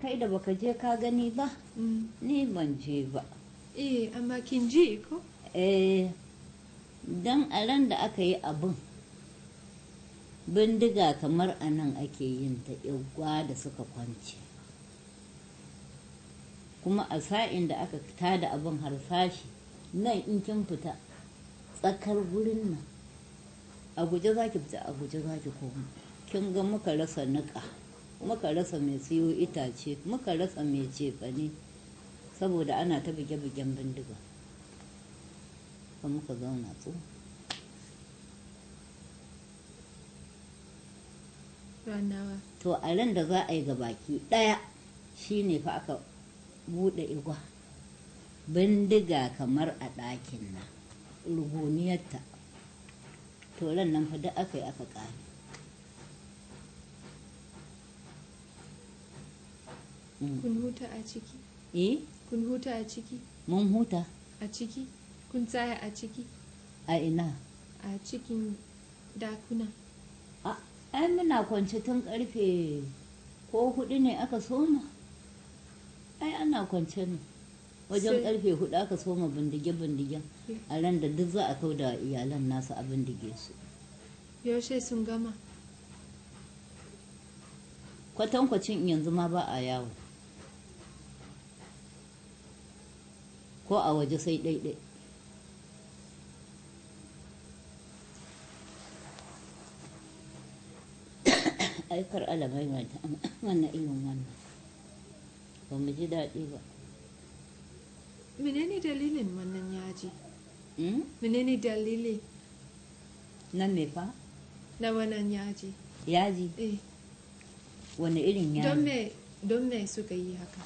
kai da baka je ka gani ba Mm. ni ban je ba Eh, amma kin ji ko? eh dan a ran da aka yi abin bindiga kamar a nan ake yin ta igwa da suka kwance kuma a sa'in da aka tada abin harsashi nan in kin fita tsakar gurin nan a guje za ki fita a guje za ki koma kin ga muka rasa niƙa muka rasa mai siyo itace muka rasa mai cefane saboda ana ta buge-bugen bindiga ka muka zauna tso Ranawa. to a ran da za a yi gabaki ɗaya shine fa aka buɗe igwa bindiga kamar a ɗakin nan ruguniyarta to ran nan fa duk aka yi aka ƙare Mm. Kun huta a ciki? eh Kun huta a ciki? mun huta A ciki? Kun tsaya a ciki? a ina A cikin dakuna? a ai muna kwance tun karfe ko hudu ne aka soma ai ana kwance ne wajen Sai- karfe hudu aka soma bindige-bindigen Yeah. a ran da duk za a kau da iyalan nasu a bindige su Yaushe sun gama? kwatankwacin yanzu ma ba a yawo ko a waje sai ɗaiɗai aikar alamai mata wannan irin wannan ba mu ji daɗi ba Menene dalilin wannan yaji? Hmm? Menene dalili nan me fa na wannan yaji? yaji Eh, wani irin don yaji me don me suka yi haka?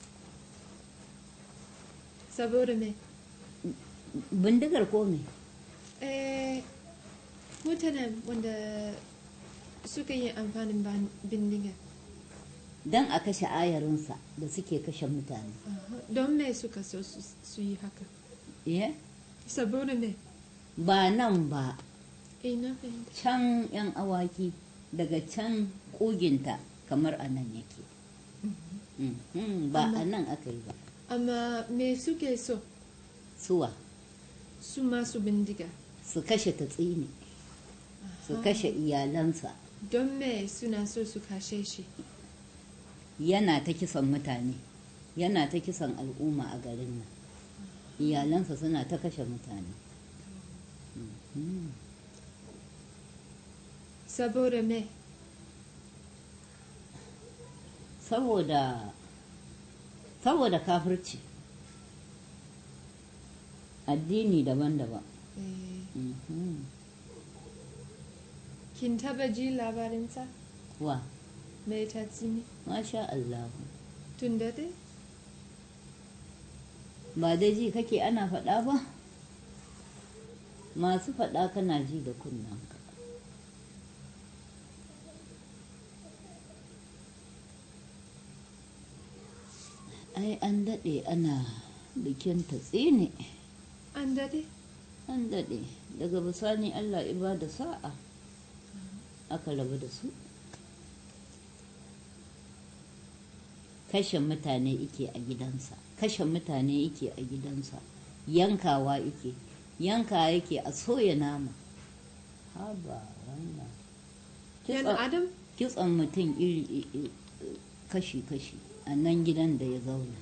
Saboda me? bindigar ko me Eh, mutanen wanda suka yi amfanin ban- bindiga. don a kashe ayarinsa da suke kashe mutane Aha, Don me suka so su su yi haka? Eh? Saboda me? ba nan ba Eh, na fahimta. can yan awaki daga can kuginta kamar a nan yake Mhm, ba a nan aka yi ba Amma me suke so suwa su masu bindiga? su kashe ta tsini su Aha. kashe iyalansa Don me suna so su kashe shi? yana ta kisan mutane yana ta kisan al'umma a garin nan iyalansa suna ta kashe mutane Mhm. Saboda me? saboda saboda kafirci addini daban-daban Eh, Mhm. kin taba ji labarinsa? wa Mai tatsini? masha Allah Tun da dai? ba dai ji kake ana faɗa ba masu faɗa kana ji da kunnanka ai an daɗe ana bikin tatsine An dade? an daɗe daga bisani allah iba da sa'a aka rabu da su kashe mutane ike a gidansa kashe mutane ike a gidansa yankawa ike yanka yake a soya nama haba wannan Yan Kitson- Adam? kitson mutum iri iri- kashi-kashi a nan gidan da ya zauna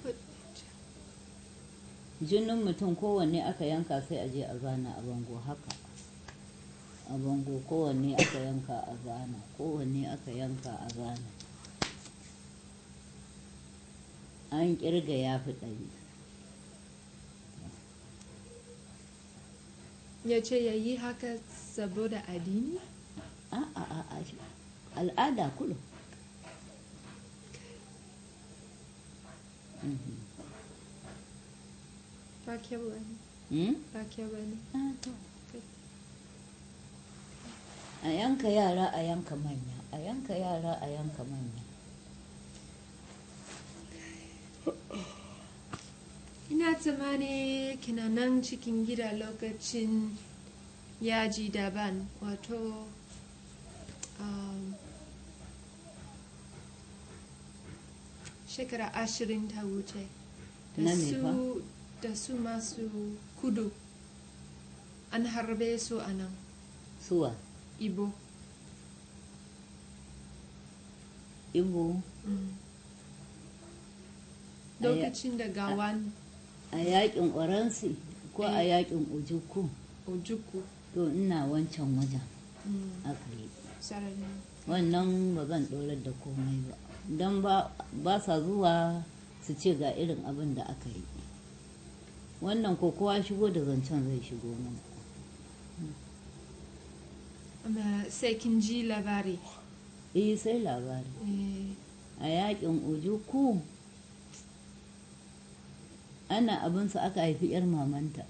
jinin mutum kowanne aka yanka sai a je a zana a bango haka a bango kowanne aka yanka a zana kowanne aka yanka a zana an kirga ya fi ɗari Ya ce ya yi haka saboda addini? a a a a al'ada kullum Mhm. Ba kyau ba ne. Hmm? Ba kyau ba ne. Ah, to. a yanka yara a yanka manya a yanka yara a yanka manya Ina tsammani kina nan cikin gida lokacin yaji daban wato um, shekara ashirin ta wuce da Na me su da su masu kudu an harbe su a nan suwa ibo ibo Mm. A ya- lokacin da gawan a yakin oransi ko a Eh. yakin ujuku ojuku to ina wancan wajen mm. aka yi sarari wannan ba zan ɗorar da komai ba don ba ba sa zuwa su ce ga irin abin da aka yi wannan ko kowa shigo da zancen zai shigo mana amma sai kin ji labari eh sai labari Eh, a yakin ujuku ana abinsu aka haifi 'yar mamanta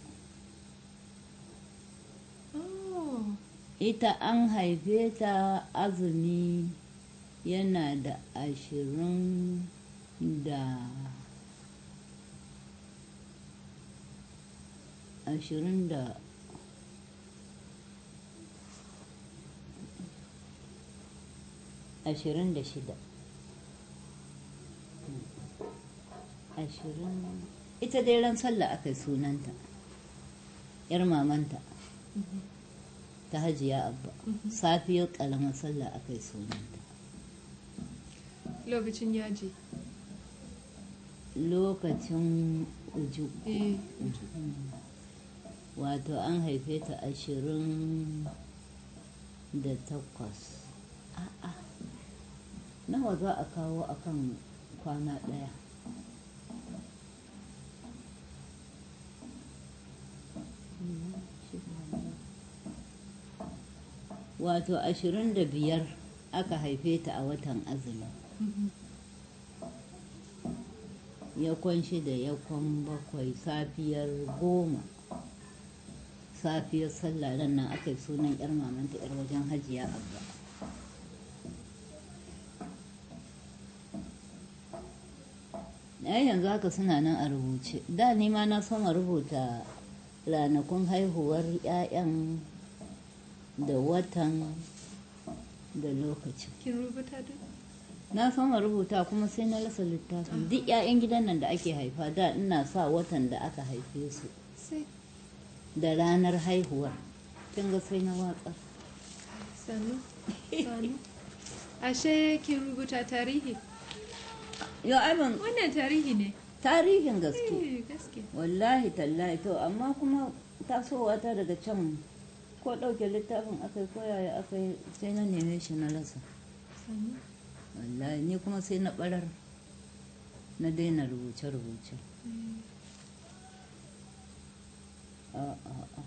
oh ita an haife ta azumi yana da ashirin da ashirin da ashirin da shida ashirin ita dai ran sallah aka yi sunanta yar mamanta ta hajiya abba safiyar karamar sallah aka yi sunanta lokacin yaji lokacin uju eh wato an haife ta ashirin da takwas a'a nawa za a kawo akan kwana ɗaya wato ashirin da biyar aka haife ta a watan azumi yakon shida yakon bakwai safiyar goma safiyar sallah ran nan aka yi sunan yar mamanta yar wajen hajiya abba ai yanzu haka suna nan a rubuce da ni ma na soma rubuta ranakun haihuwar 'ya'yan da watan da lokacin kin rubuta duk na soma rubuta kuma sai na rasa littafin duk 'ya'yan gidan nan da ake haifa da ina sa watan da aka haife su sai da ranar haihuwar kin ga sai na watsa sanu sanu ashe kin rubuta tarihi yau abin wannan tarihi ne tarihin gaske eh gaske wallahi tallahi to amma kuma tasowa ta daga can ko ɗauke littafin aka yi koyaya aka yi sai na neme shi na rasa sanu wallahi ni kuma sai na ɓarar na daina rubuce-rubuce eh. a a a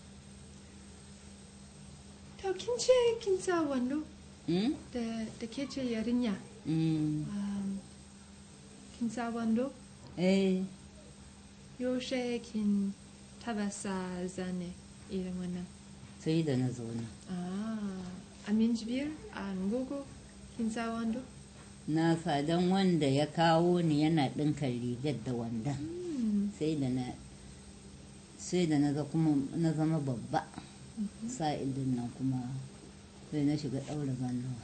to kin ce kin sa wando Mm? da da ke ce yarinya Mm. um, kin sa wando eh yaushe kin taba sa zane irin wannan sai da na zauna ah a minjibiyar a ngogo kin sa wando na fadan wanda ya kawo ni yana ɗinka rigar da wanda Hmm. sai da na sai da na ga kuma na zama babba sa'ilin nan kuma sai na shiga ɗaura zannuwa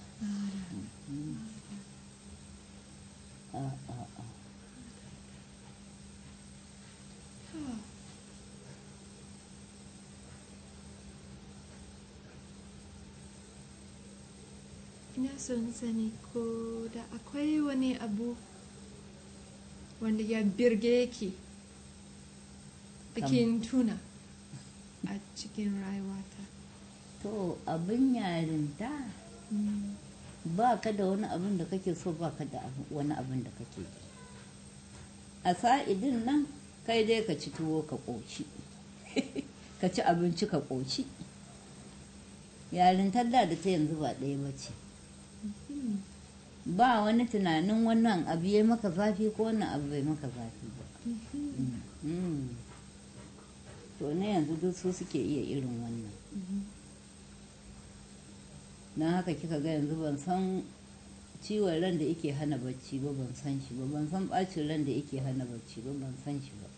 a a a Ah. Ina son sani ko da akwai wani abu wanda ya birge ki bikin tuna a cikin rayuwata. to abin yarinta Mm. ba ka da wani abin da kake so ba ka da abu- wani abin da kake ji a sa'idin nan kai dai ka ci tuwo ka ƙoci ka ci abinci ka ƙoci yarintar da da ta yanzu ba ɗaya ba ce Mm. ba wani tunanin wannan abu ya maka zafi ko wannan abu bai maka zafi ba Mhm. Mm. to na yanzu duk su suke iya irin wannan Mhm. don haka kika ga yanzu ban san ciwon ran da yake hana bacci ba ban san shi ba ban san bacin ran da yake hana bacci ba ban san shi ba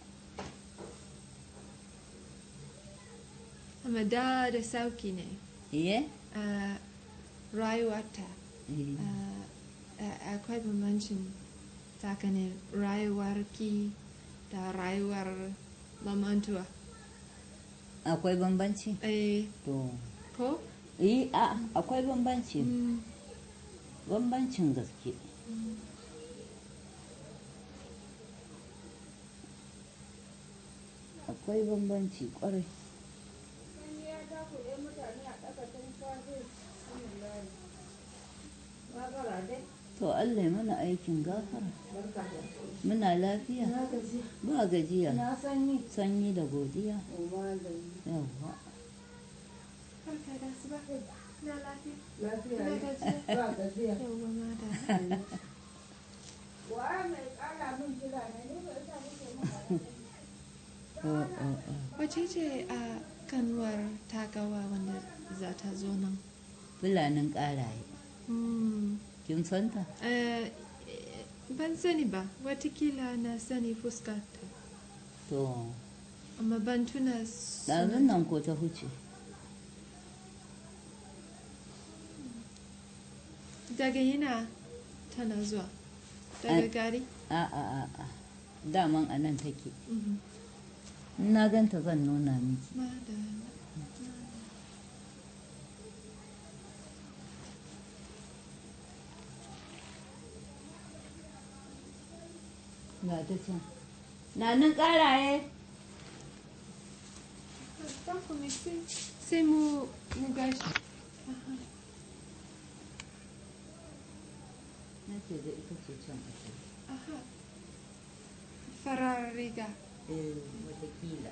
Amma da da sauki ne. iye a rayuwata Eh, a- a- akwai bambancin tsakanin rayuwarki da rayuwar mamantuwa akwai bambanci eh to ko yi a akwai bambanci Mm, bambancin gaske akwai bambanci kwarai to allah ya mana aikin gafara muna lafiya ba gajiya sanyi da godiya yawwa barka da asuba na lafiya na gajiya yawwa madam Oh, oh, oh. wace ce a kanuwar tagawa wanda za ta zo nan fulanin ƙaraye Mm, kin santa eh, ban sani ba watakila na sani fuskarta to amma ban tuna ɗazun sunan nan ko ta huce daga yana tana zuwa daga Ai- gari a a a a daman a nan take Mhm. in na ganta zan nuna miki Madam. ga ta can nanin ƙaraye Ba komai sai sai mu mu gashi. na ce da ita ce can ake Aha. Farar riga. eh watakila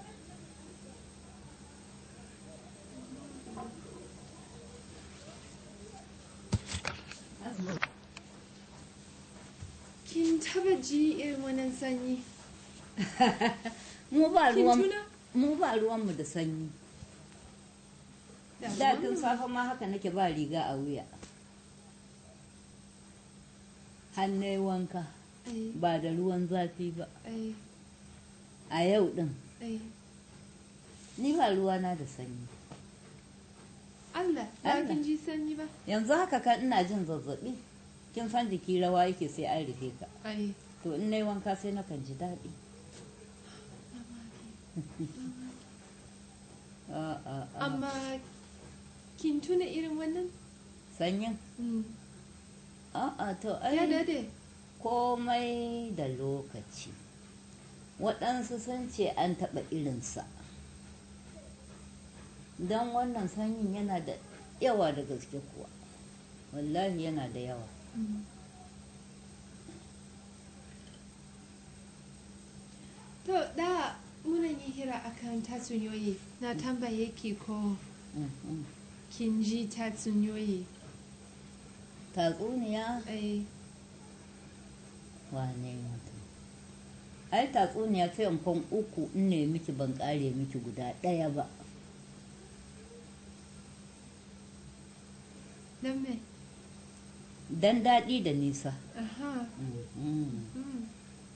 Kin taba ji irin wannan sanyi? mu ba Kin ruwan tuna? mu ba ruwanmu da sanyi Da da tun wannan- safe ma haka nake ba riga a wuya hannai wanka Ai, ba da ruwan zafi ba ai, a yau din ai. ni ba ruwana da sanyi Allah, ba Allah. kin ji sanyi ba? yanzu haka kan ina jin zazzabi kin san jiki rawa yake sai an rufe ka Ai. to in nayi wanka sai nakan ji daɗi a a a Amma kin tuna irin wannan? sanyin Mm. a a to Ya ai dade. komai da lokaci waɗansu sun ce an taɓa irinsa don wannan sanyin yana da yawa da gaske kuwa wallahi yana da yawa Mm. To da muna yi hira akan tatsuniyoyi na tambaye ki ko Mhm. kin ji tatsuniyoyi. tatsuniya Ai, wane mutum ai tatsuniya sai in fan uku in ne miki ban kare miki guda ɗaya ba dan me? dan daɗi da nisa Aha. Mhm. Mm.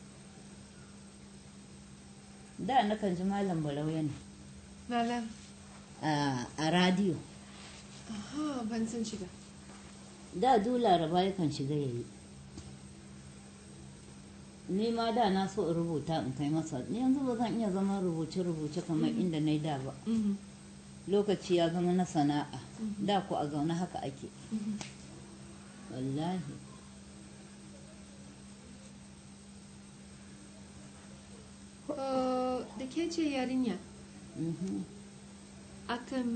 da nakan ji malam barauya ne Malam. a a radiyo Aha, ban san shi ba. da du laraba yakan shiga yayi ni ma da na so in rubuta in kai masa ni yanzu ba zan iya zama rubuce-rubuce kamar inda na yi da ba Mhm. lokaci ya zama na sana'a da ku a zaune haka ake Mhm. wallahi Oh, da ke ce yarinya Mhm. akan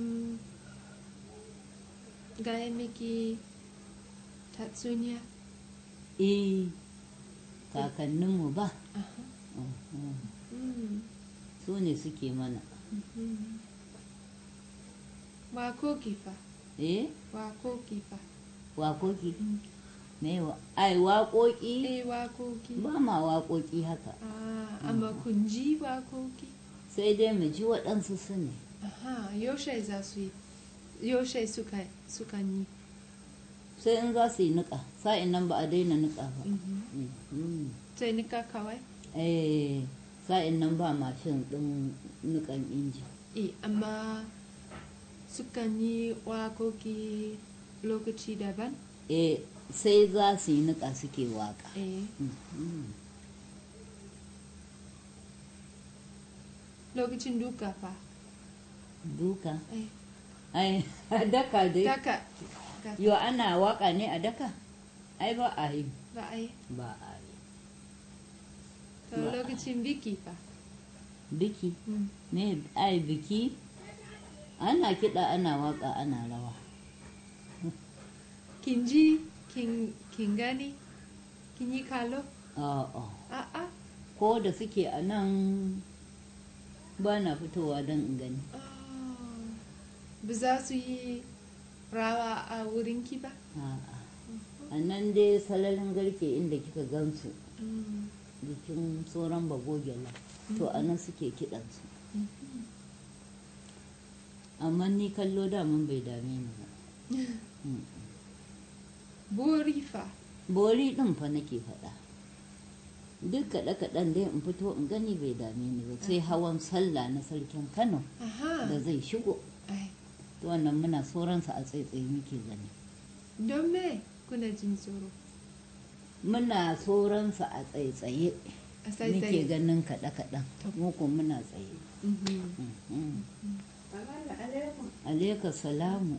gaya miki tatsuniya. eh kakanninmu ba Aha. Mhm. Mm. su ne suke mana Mhm. Wakoki fa, eh wakoki fa. waƙoƙi Mm. me wa ai waƙoƙi Eh, wakoki. ba ma waƙoƙi haka Ah, amma kun ji wakoki? sai dai mu ji waɗansu su ne Aha, yaushe za su yi? Yaushe suka suka yi? sai in za su yi niƙa sa'in nan ba a daina niƙa ba Mhm. Mhm. Sai nika kawai? eh sa'in nan ba mashin ɗin niƙan inji Eh, amma sukan yi wakoki lokaci daban? eh sai za su yi niƙa suke waƙa eh Mhm. lokacin duka fa duka eh ai a daka dai daka yo ana waƙa ne a daka ai ba a yi ba a yi ba a yi to Ba a yi. lokacin biki fa biki Mm. ne ai biki ana kiɗa ana waƙa ana rawa kin ji kin kin gani kin yi kalo a'a a'a ko da suke a nan ba na fitowa don in gani Ah, ba za su yi rawa a wurin ki ba a'a a nan dai salarin garke inda kika gansu Mm. jikin sauran bagogela to a nan suke kiɗansu amma ni kallo daman bai dame ni ba Mm. bori fa bori ɗin fa nake faɗa duk kaɗe-kaɗen dai in fito in gani bai dame ni ba sai hawan sallah na sarkin kano aha da zai shigo ai to wannan muna sauransa a tsaitsaye muke gani don me kuna jin tsoro muna sauransa a tsaitsaye a muke sai ganin kaɗe-kaɗen mu ko muna tsaye Mhm. alaika salamu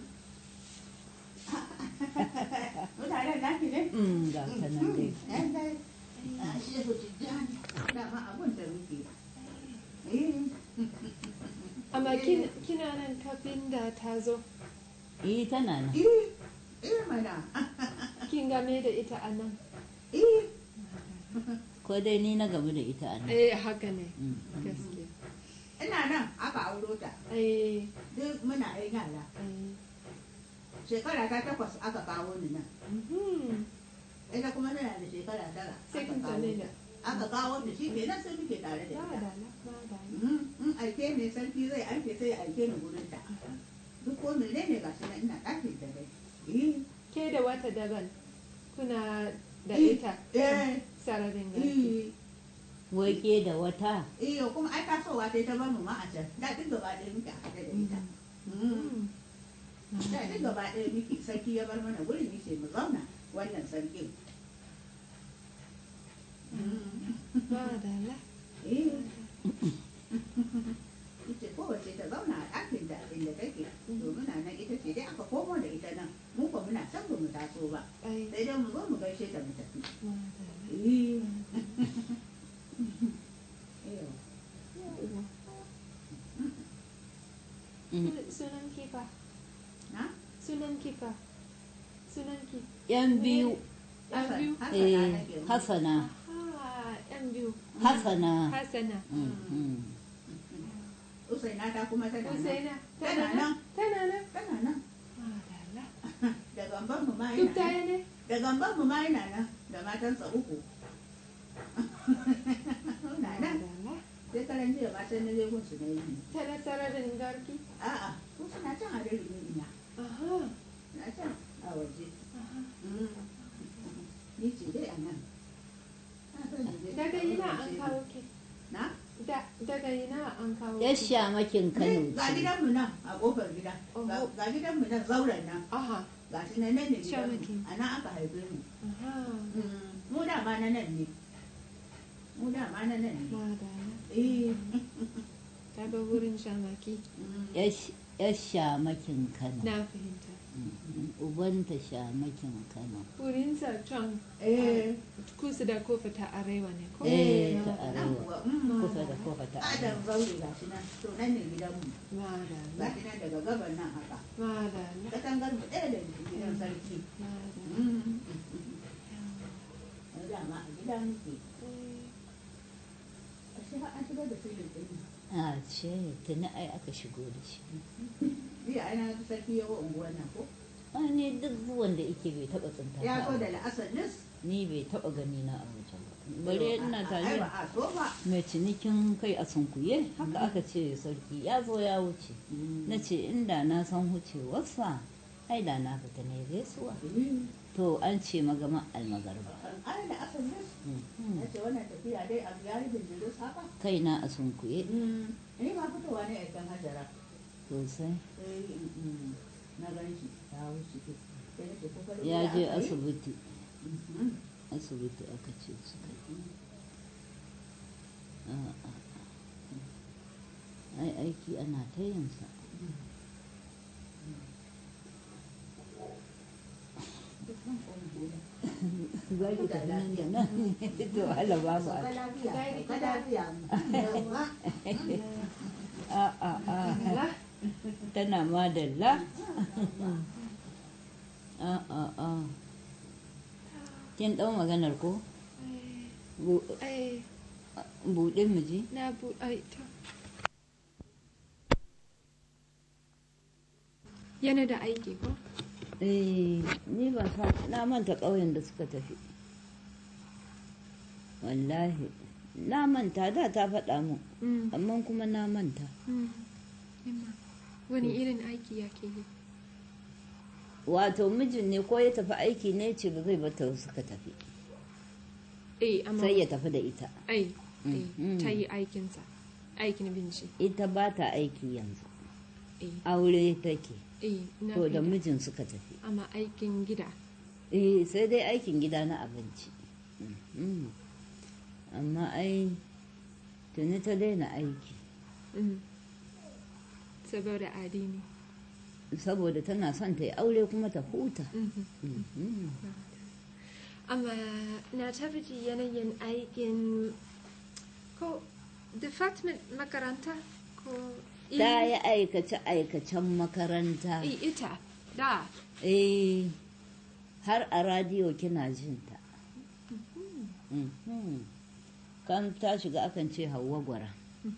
Mutanen naki ne? Mm, ga ta nan dai Yan dai. A shehu tijjani. Dama abun da muke. Eh. amma kin- kina nan kafin da ta zo eh tana nan Eh. Eh mana. kin game da ita a nan Eh. ko dai ni na gamu da ita a nan eh haka ne Mm. gaskiya Ina nan aka auro ta. eh Duk muna yin yara. eh Shekara ta takwas aka kawo ni nan. mhm. Ita kuma tana da shekara tara. sai aka kin kawo same ta. da Aka kawo ni shi kenan sai muke tare da ita. madala madala Mhm. In aike ne sarki zai aike sai ya aike ni gurin ta. Duk ko menene ga shi nan ina ɗakin da dai. Eh. ke da wata daban kuna da Eh, ita Eh. sararin garki Eh. wai ke da wata Iyo kuma ai tasowa ta ta bamu ma a can. Da duk gaba ɗaya muke a haɗe da ita. Mm. Mm. Da duk gaba ɗaya muke sarki ya bar mana gurin yace mu zauna wannan sarkin. madala Eh. Ita kowace ta zauna a ɗakin da inda take. To muna nan ita ce dai aka komo da ita nan. Mu ko muna can ba mu taso ba. ai Sai dai mu zo mu gaishe ta mu tafi. madala Eh. Iyo. Yawwa. Mm. sunan kifa Na? sunan kifa sunan ki yan biyu An biyu? Hassana eh nake mu. hasana aha yan biyu hasana hasana Mm, mm. Usaina ta kuma tana nan. Usaina Tana nan. tana nan Tana nan. madala Da gamban mu ma duk yana daya nan. ne Da gamban mu ma yana nan. Da matansa uku. Na nan. madala Sai karan jiya ma sai na je gun su na yi. tana sararin garki A'a, su suna can a dare ne ina. aha Na can a waje. aha Ni ce dai a nan. Na san ni dai daga a ina waje an ne. kawo ki Na? da daga ina an kawo yar ki shamakin kano Ne, Ga ce gidanmu nan a kofar gida. Ga Oho. ga gidanmu nan zauren nan. aha Ga shi nan nan ne Shamakin. gidanmu. A nan aka haife mu. aha Mu da ma na nan ne. Mu da ma na nan ne. madala Eh. daga wurin shamaki yar sh- yar shamakin kano na fahimta Mm, ubanta shamakin kano wurinsa can Eh. kusa da kofa ta arewa ne ko eh ta Nan arewa kuwa. mm. kusa da kofa ta Adam arewa zaure ga shi nan. To nan ne gidanmu. Ga madala shi nan daga gaban nan haka. madala Katangar mu ɗaya da gidan sarki. madala Dama a gida muke. A shi har an shigar da filin ɗin. a ce tuni ai aka shigo da shi Jiya ana sarki yawo unguwar nan ko? wani duk zuwan da ike bai taba tsinta Ya ta zo ba. da la'asar nis. ni bai taba gani na a wajen ba bare ina Ai tare ba a so ba. mai cinikin kai a sunkuye haka aka ce sarki ya zo ya wuce na ce inda na san wucewarsa ai da na fita ne gaisuwa to an ce magama almagarba Ai da asar nis. Na ce wannan tafiya dai abu ya rubin jirus haka. kaina a sunkuye Ni ma fitowa ne a kan hajara. sosai Sai na gan shi ya wuce. sai na ce ko farin ya waya je aka yi? asibiti Mhm. asibiti aka ce su A'a. ai aiki ana ta yinsa Duk zan koma gida. za ki tafi nan da nan to Allah ba mu Sauka lafiya, sauka lafiya. Yawwa. a a a tana madalla a a a kin ɗau maganar ko Bu- ai buɗe mu ji na bu ai to yana da aiki ko eh ni ba sa na manta ƙauyen da suka tafi wallahi na manta da ta faɗa mu Mm, amma kuma na manta mm. Yamma. wani irin aiki yake yi wato mijin ne ko ya tafi aiki ne ce ba zai bata suka tafi eh amma sai ya tafi da ita ai Mm, eh, mm. ta yi aikinsa aikin binci ita ba ta aiki yanzu eh aure take eh na to da fahimta. mijin suka tafi amma aikin gida eh sai dai aikin gida na abinci Mm. amma ai tuni ta daina aiki Mm. saboda adini saboda tana son ta yi aure kuma ta huta Mhm. Mhm. amma na tabbata yanayin aikin ko department makaranta ko ta yi aikace-aikacen makaranta I- ita da eh har a radiyo kina jin ta Mhm. kan ta shiga akan ce hawa gwara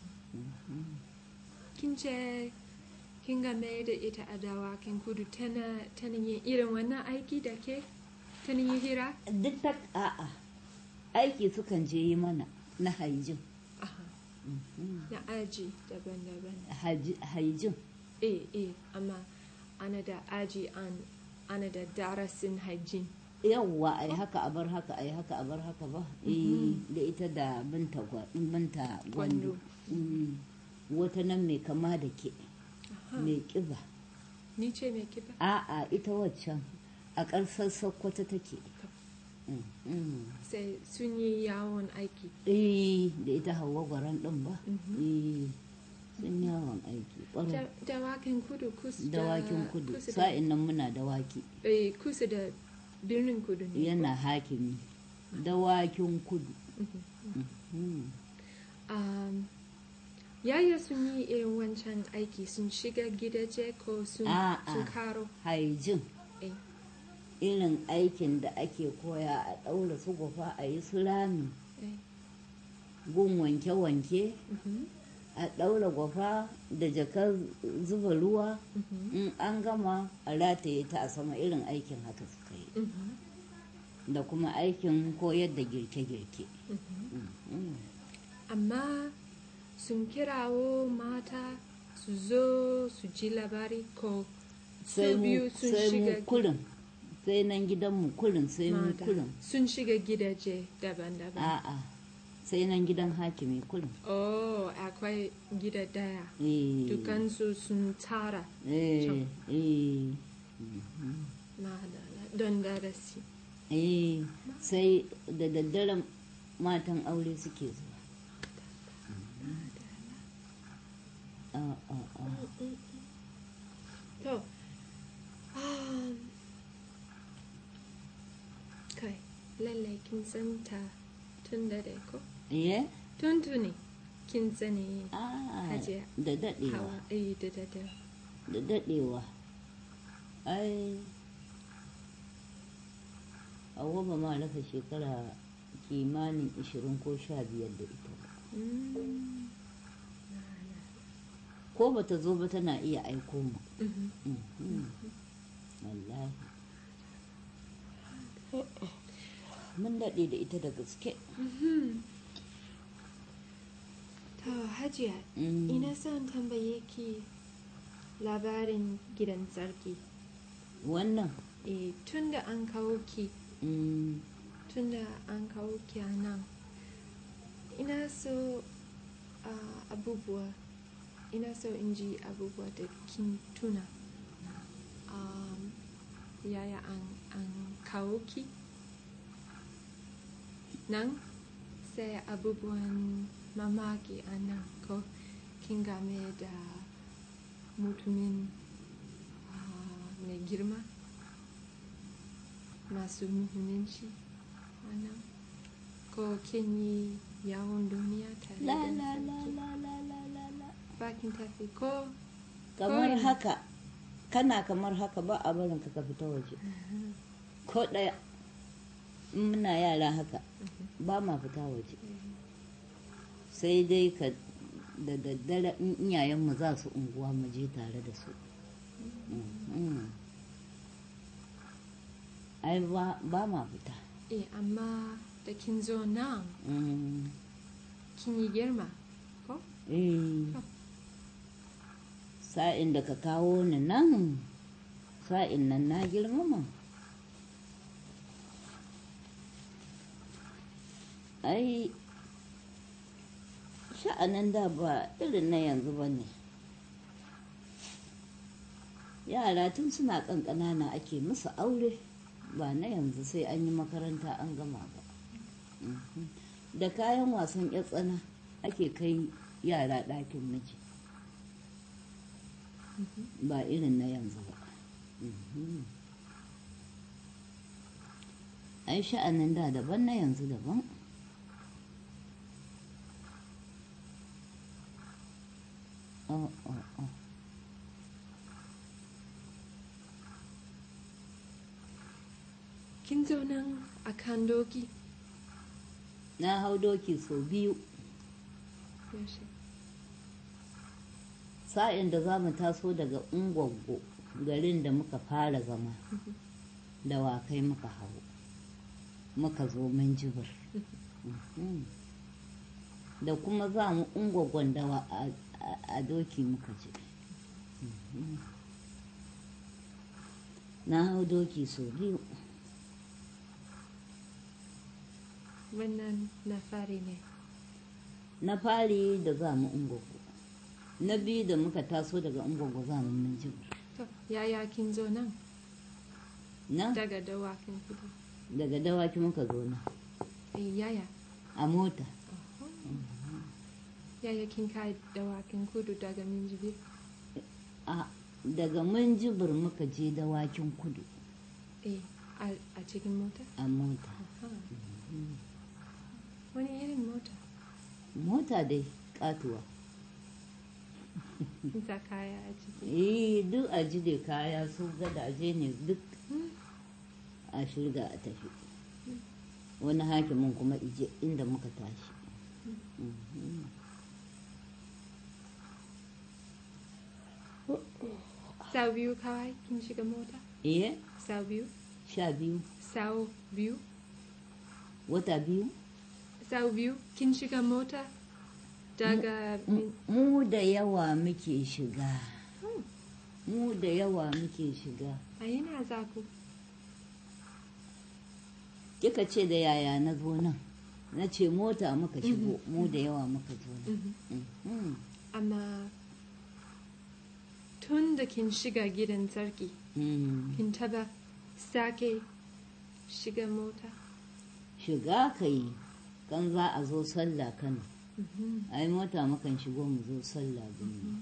kin ce kin game da ita a dawakin kudu tana tana yin irin wannan aiki da ke tana yin hira duk ta a'a aiki sukan je yi mana na haijin Aha. na aji daban-daban Haji- haijin eh eh amma ana da aji an ana da darasin hygiene yawwa ai haka a bar haka ai haka a bar haka ba eh da ita da binta gwa- binta gwando Gwando. Mm. wata nan mai kama da ke Aha. mai kiba ni ce mai kiba a'a ita waccan a ƙarsar sakkwata take Mm, mm. sai sun yi yawon aiki eh da ita hawa gwaran ɗin ba Mhm. eh sun yawon aiki ƙwarai Da- dawakin kudu kusa da dawakin kudu kusa da, sa'in nan muna dawaki eh, kusa da birnin kudu ne ko? yana hakimi dawakin kudu Mhm. Mhm. um, yaya sun yi irin wancan aiki sun shiga gidaje ko sun, A'a. sun karo haijin eh. irin aikin da ake koya a ɗaura su gufa a yi su rami eh. gun wanke-wanke Mhm. a ɗaura gwafa da jakar zuba ruwa Mhm. in an gama a rataye ta a sama irin aikin haka suka yi Mhm. da kuma aikin koyar da girke-girke Mhm. Mm. amma sun kirawo mata su zo su ji labari ko sai su mu biyu sun sai shiga mu kurin sai nan gidanmu kurin sai mu mata kurin sun shiga gidaje daban-daban a'a sai nan gidan hakimi kurin oh akwai gida daya eh dukansu sun tara eh can. eh mhm. madala don darasi eh sai da daddare matan aure suke zuwa a a a to um, kai lallai kin san ta tun da dai ko eh tuntuni kin sani a Hajiya. da dadewa hawa eh da da da da dadewa ai hawa ba ma rasa shekara kimanin 20 ko 15 da ita ba Mm. ko ba ta zo ba tana iya aiko mu Mhm. Mhm. wallahi mun daɗe da ita da gaske Mhm. To Hajiya, Mm. ina son tambaye ki labarin gidan sarki. wannan E, tun da an kawo ki, mm, tun da an kawo ki a nan, ina so ah, abubuwa, ina so in ji abubuwa da kin tuna. Um, yaya an, an kawo ki nan sai abubuwan mamaki a nan ko kin game da mutumin ah, mai girma masu muhimmanci a nan ko kin yi yawon duniya tare la da la la sarki? la la la la la bakin tafi ko kamar Kawai. haka kana kamar haka ba a barin ka ka fita waje ko ɗaya in muna yara haka ba ma fita waje sai dai ka da daddare in iyayenmu za su unguwa mu je tare da su Mhm. ai ba ba ma fita eh amma da kin zo nan Mhm. kin yi girma ko Eh. sa'in da ka kawo ni nan sa'in nan na girmama ai sha'anin da ba irin na yanzu ba ne yara tun suna ƙanƙanana ake musu aure ba na yanzu sai an yi makaranta an gama ba Mhm. da kayan wasan 'yar tsana ake kai yara ɗakin miji ba irin na yanzu ba Mhm. ai sha'anin da daban na yanzu daban oh, oh, oh. kin zo nan a kan doki na hau doki sau biyu yaushe sa'in da za mu taso daga ungwaggo garin da muka fara zama da wakai muka hau muka zo minjibir Mhm. da kuma za mu ungwaggon dawa a- a- a doki muka je Mhm. na hau doki sau biyu wannan na fari ne na fari da za mu ungwaggo na biyu da muka taso daga ungwaggo za mu minjibir to yaya kin zo nan na daga dawakin kudu daga dawaki muka zo na eh yaya a mota yaya kin kai dawakin kudu daga minjibir a daga minjibir muka je dawakin kudu eh a, a cikin mota a mota Aha. wani irin mota mota dai katuwa kin sa kaya a ciki eh duk a jide kaya su gadaje ne duk a shirga a tafi wani hakimin kuma ije inda muka tashi Mhm. sau biyu kawai kin shiga mota eh sau biyu sha biyu sau biyu wata biyu sau biyu kin shiga mota daga min mu da yawa muke shiga mu da yawa muke shiga a yana za ku kika ce da yaya na zo nan na ce mota muka shigo mu da yawa muka zo nan Mhm. Mhm. amma tun da kin shiga gidan sarki Mm. kin taba sake shiga mota shiga ka yi kan za a zo sallah kano Mhm. ai mota mukan shigo mu zo sallah gumi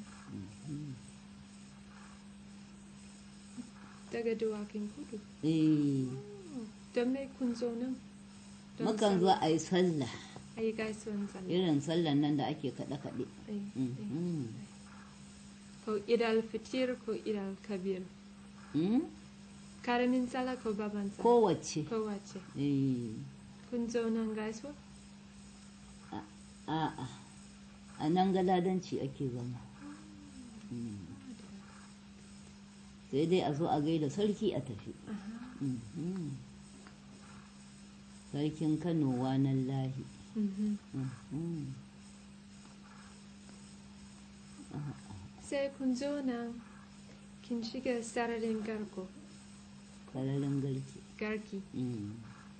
daga dawakin kudu eh don me kun zo nan Don mukan zo sallah. a yi sallah a yi gaisuwan sallah irin sallan nan da ake kaɗe-kaɗe Eh, eh. Mhm. ko idal fitir ko idal kabir Mm? karamin sallah ko baban sallah kowace kowace eh kun zo nan gaisuwa a'a a nan galadanci ake zama Mm. sai dai a zo a gaida sarki a tafi Aha. Mhm. sarkin kano wanan lahi Mhm. Mhm. sai kun zo nan kin shiga sararin garko sararin garki garki Mm.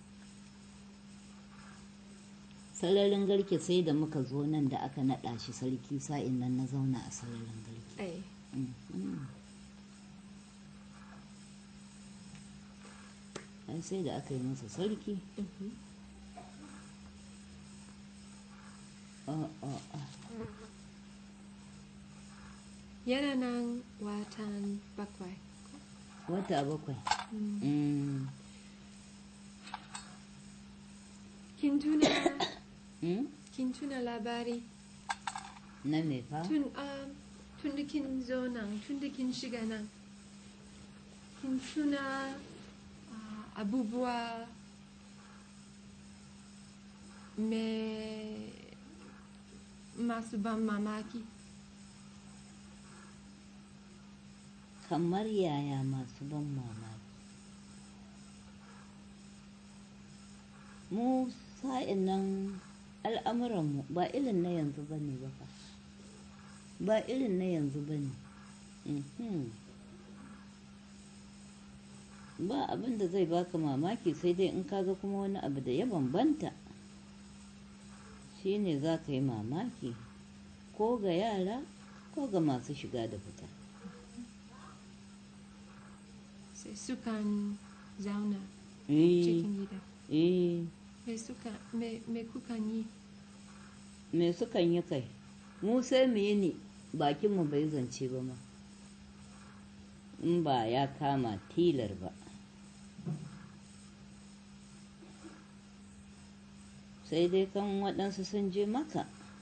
sararin garki sai da muka zo nan da aka naɗa shi sarki sa'in nan na zauna a sararin garki ai Mhm. ai sai da aka yi masa sarki Mhm. a a a yana nan watan bakwai wata bakwai Mm. Mm. kin tuna Mm? kin tuna labari na me fa tun um, tun da kin zo nan tun da kin shiga nan kin tuna uh, abubuwa me masu ban mamaki kamar yaya masu ban mamaki mu sa'in nan al'amuranmu ba irin na yanzu ba ne ba fa ba irin na yanzu ba ne Mhm. ba abin da zai baka mamaki sai dai in kaga kuma wani abu da ya bambanta shine za ka yi mamaki ko ga yara ko ga masu shiga da fita sai sukan zauna eh cikin gida eh me suka me, me kukan yi me sukan yi kai mu sai mu yi ni bakinmu bai zance ba ma in ba ya kama tilar ba sai dai kan waɗansu sun je maka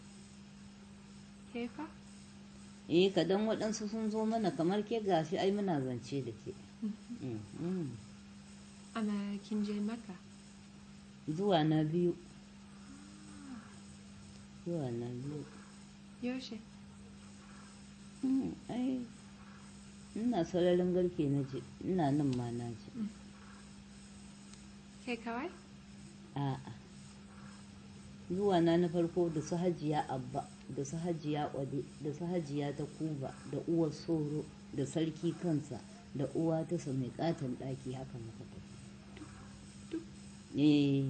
kefa eh kadan waɗansu sun zo mana kamar ke gashi ai muna zance da ke Mhm. amma kin je maka zuwa na biyu zuwa na biyu yaushe Mm, ai ina sauraron garke na je ina nan ma na je kai kawai a'a zuwa na na farko da su hajiya abba da su hajiya kwade da su hajiya ta kuba da uwar soro da sarki kansa da uwa ta sa mai katon ɗaki haka muka tafi eh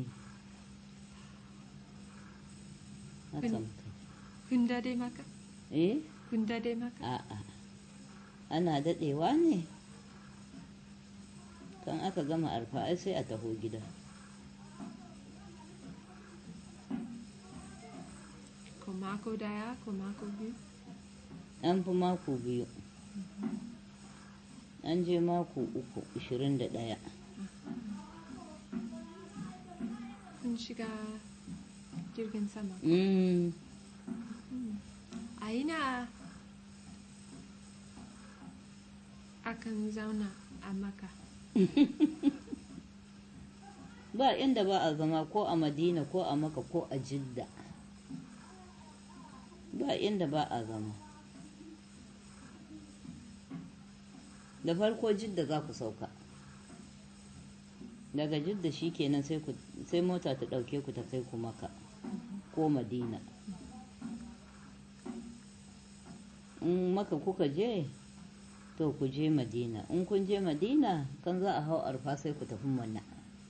haka Kun- muka kun dade maka eh kun dade maka a'a ana daɗewa ne kan aka gama arfa ai sai a taho gida ko mako daya ko mako biyu an fi mako biyu an je mako uku ishirin da ɗaya kun shiga jirgin sama Mm, a ina akan zauna a maka ba inda ba a zama ko a madina ko a maka ko a jidda ba inda ba a zama da farko jidda za ku sauka daga jidda shi kenan sai ku- sai mota ta ɗauke ku ta kai ku maka ko madina in maka kuka je to ku je madina in kun je madina kan za a hau arfa sai ku tafi mana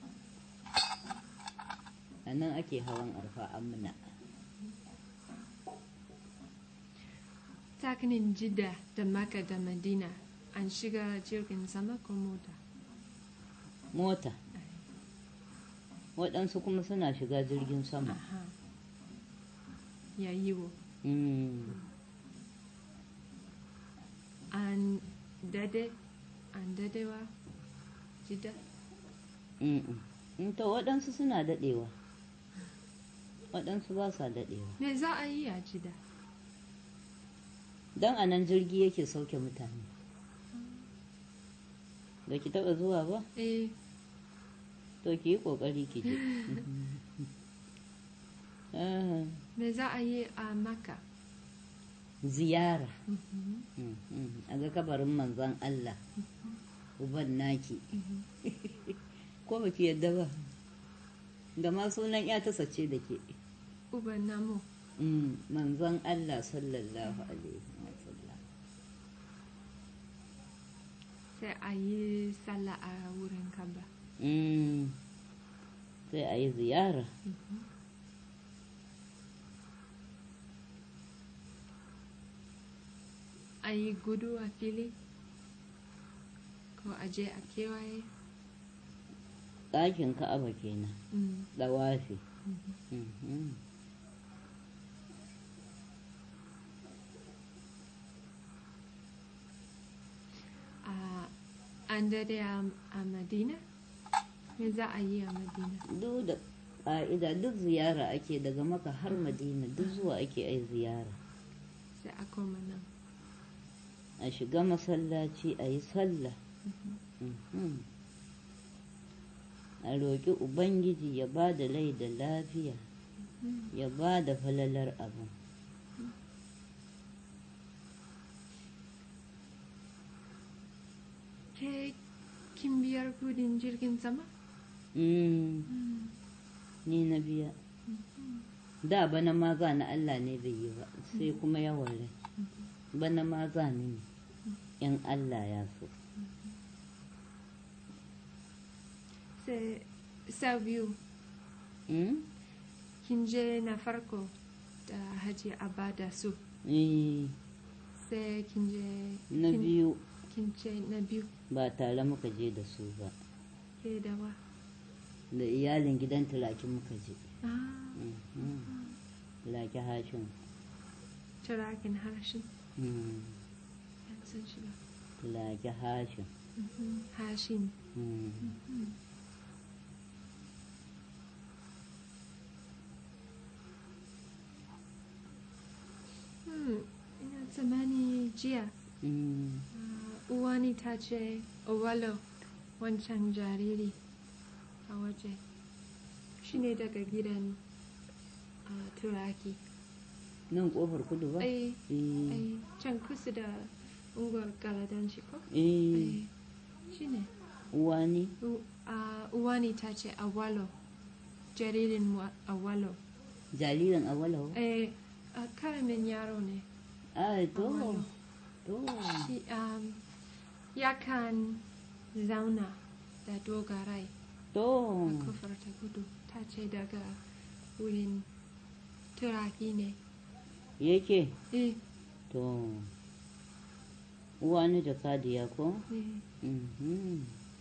a nan ake hawan arfa amina tsakanin jidda da maka da madina an shiga jirgin sama ko mota mota waɗansu kuma suna shiga jirgin sama aha ya yiwu Mm. an dade an dadewa jidda Mm-mm. In to waɗansu suna daɗewa waɗansu ba sa daɗewa me za a yi a jidda don a nan jirgi yake sauke mutane da ki taɓa zuwa ba eh to ki yi ƙoƙari ki je Ah, me za a yi a maka ziyara Mm, mm. a ga kabarin manzon Allah uban naki ko ba ki yadda ba da ma sunan ya ta sace da ke uban namu Mm, manzon Allah sallallahu alaihi wasallam sai a yi sallah a wurin kaba Mm, sai a yi ziyara a yi gudu a fili ko a je a kewaye ɗakin ka'aba kenan Mm. dawafi Mhm. a an dade a a madina me za a yi a madina duk da ƙa'ida duk ziyara ake daga maka har madina duk zuwa ake ai ziyara sai a koma nan a shiga masallaci a yi sallah Mhm. a roƙi ubangiji ya ba da rai da lafiya ya ba da falalar abin ke kin biyar kudin jirgin sama Mm, ni na biya da bana ma za na Allah ne bai yi ba sai kuma yawan rai bana ma za ni ne in Allah ya so sai sau biyu Mm? kin je na farko da haji abada su Eh, sai kin je na kin- biyu kin ce na biyu ba tare muka je da su ba ke dawa da iyalin gidan turaki muka je ah Mhm. turaki hashin turakin harshen Mm, yan san shi ba turaki hashin Mhm, hashin Mm. Hmm, ina tsammani jiya Mm. ah, uwani ta ce owalo wancan jariri a waje shi ne daga gidan ah, turaki nan kofar kudu ba ai Eh, ai can kusa da unguwar galadanci ko eh, ai shi ne uwa ne U- ah, uwani ta ce awalo jaririn wa- awalo jaririn awalau eh ah, karamin yaro ne ai to Awalo. to shi um, yakan zauna da dogarai to a kofar ta gudu ta ce daga wurin turaki ne yake eh to uwa ne da kadiya ko eh Mhm.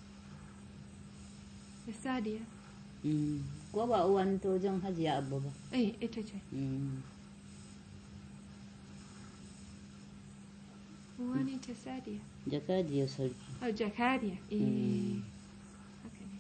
da sadiya Mm. ko ba uwa ne ta wajen hajiya abba ba eh ita ce Mm. wani ta sadiya jakadiyar sarki oh jakadiya eh Mm. haka ne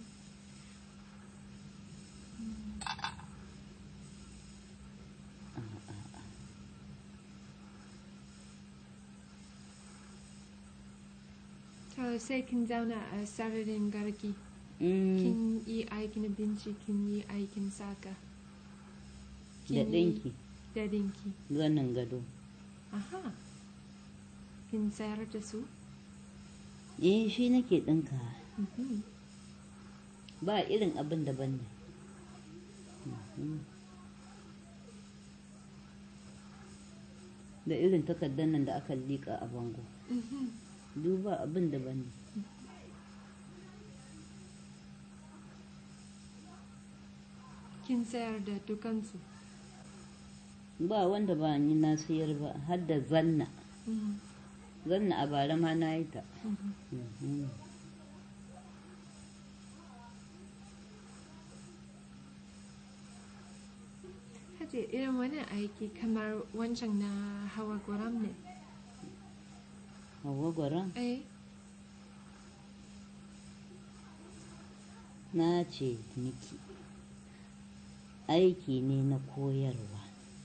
to sai kin zauna a sararin garki Mm. kin yi aikin abinci kin yi aikin saka da kin yi ɗinki da dinki zanin gado aha kin sayar da su eh shi nake ɗinka Mhm. ba irin abin daban ne Mhm. da irin takardar nan da aka liƙa a bango Mhm. duba abin daban ne kin sayar da dukansu ba wanda ba ni na sayar ba har da zanna Mhm. zanna a bara ma na yi ta Mhm. Mhm. Hace irin wani aiki kamar wancan na hawa gwaram ne. Hauwa gwaron Eh, na ce miki aiki ne na koyarwa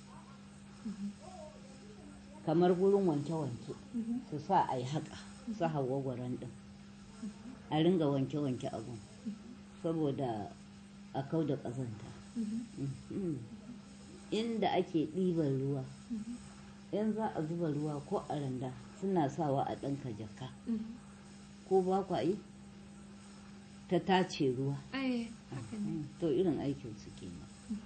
kamar gurin wanke-wanke mhm. su sa a yi haka su hawa gwaron ɗin a ringa wanke-wanke abun saboda a kau da ƙazanta Mhm. Mhm. inda ake ɗiban ruwa Mhm. in za a zuba ruwa ko a randa suna sawa a ɗanka jaka Mhm. ko ba kwa yi ta tace ruwa Eh, haka ne. to irin aikin su kenan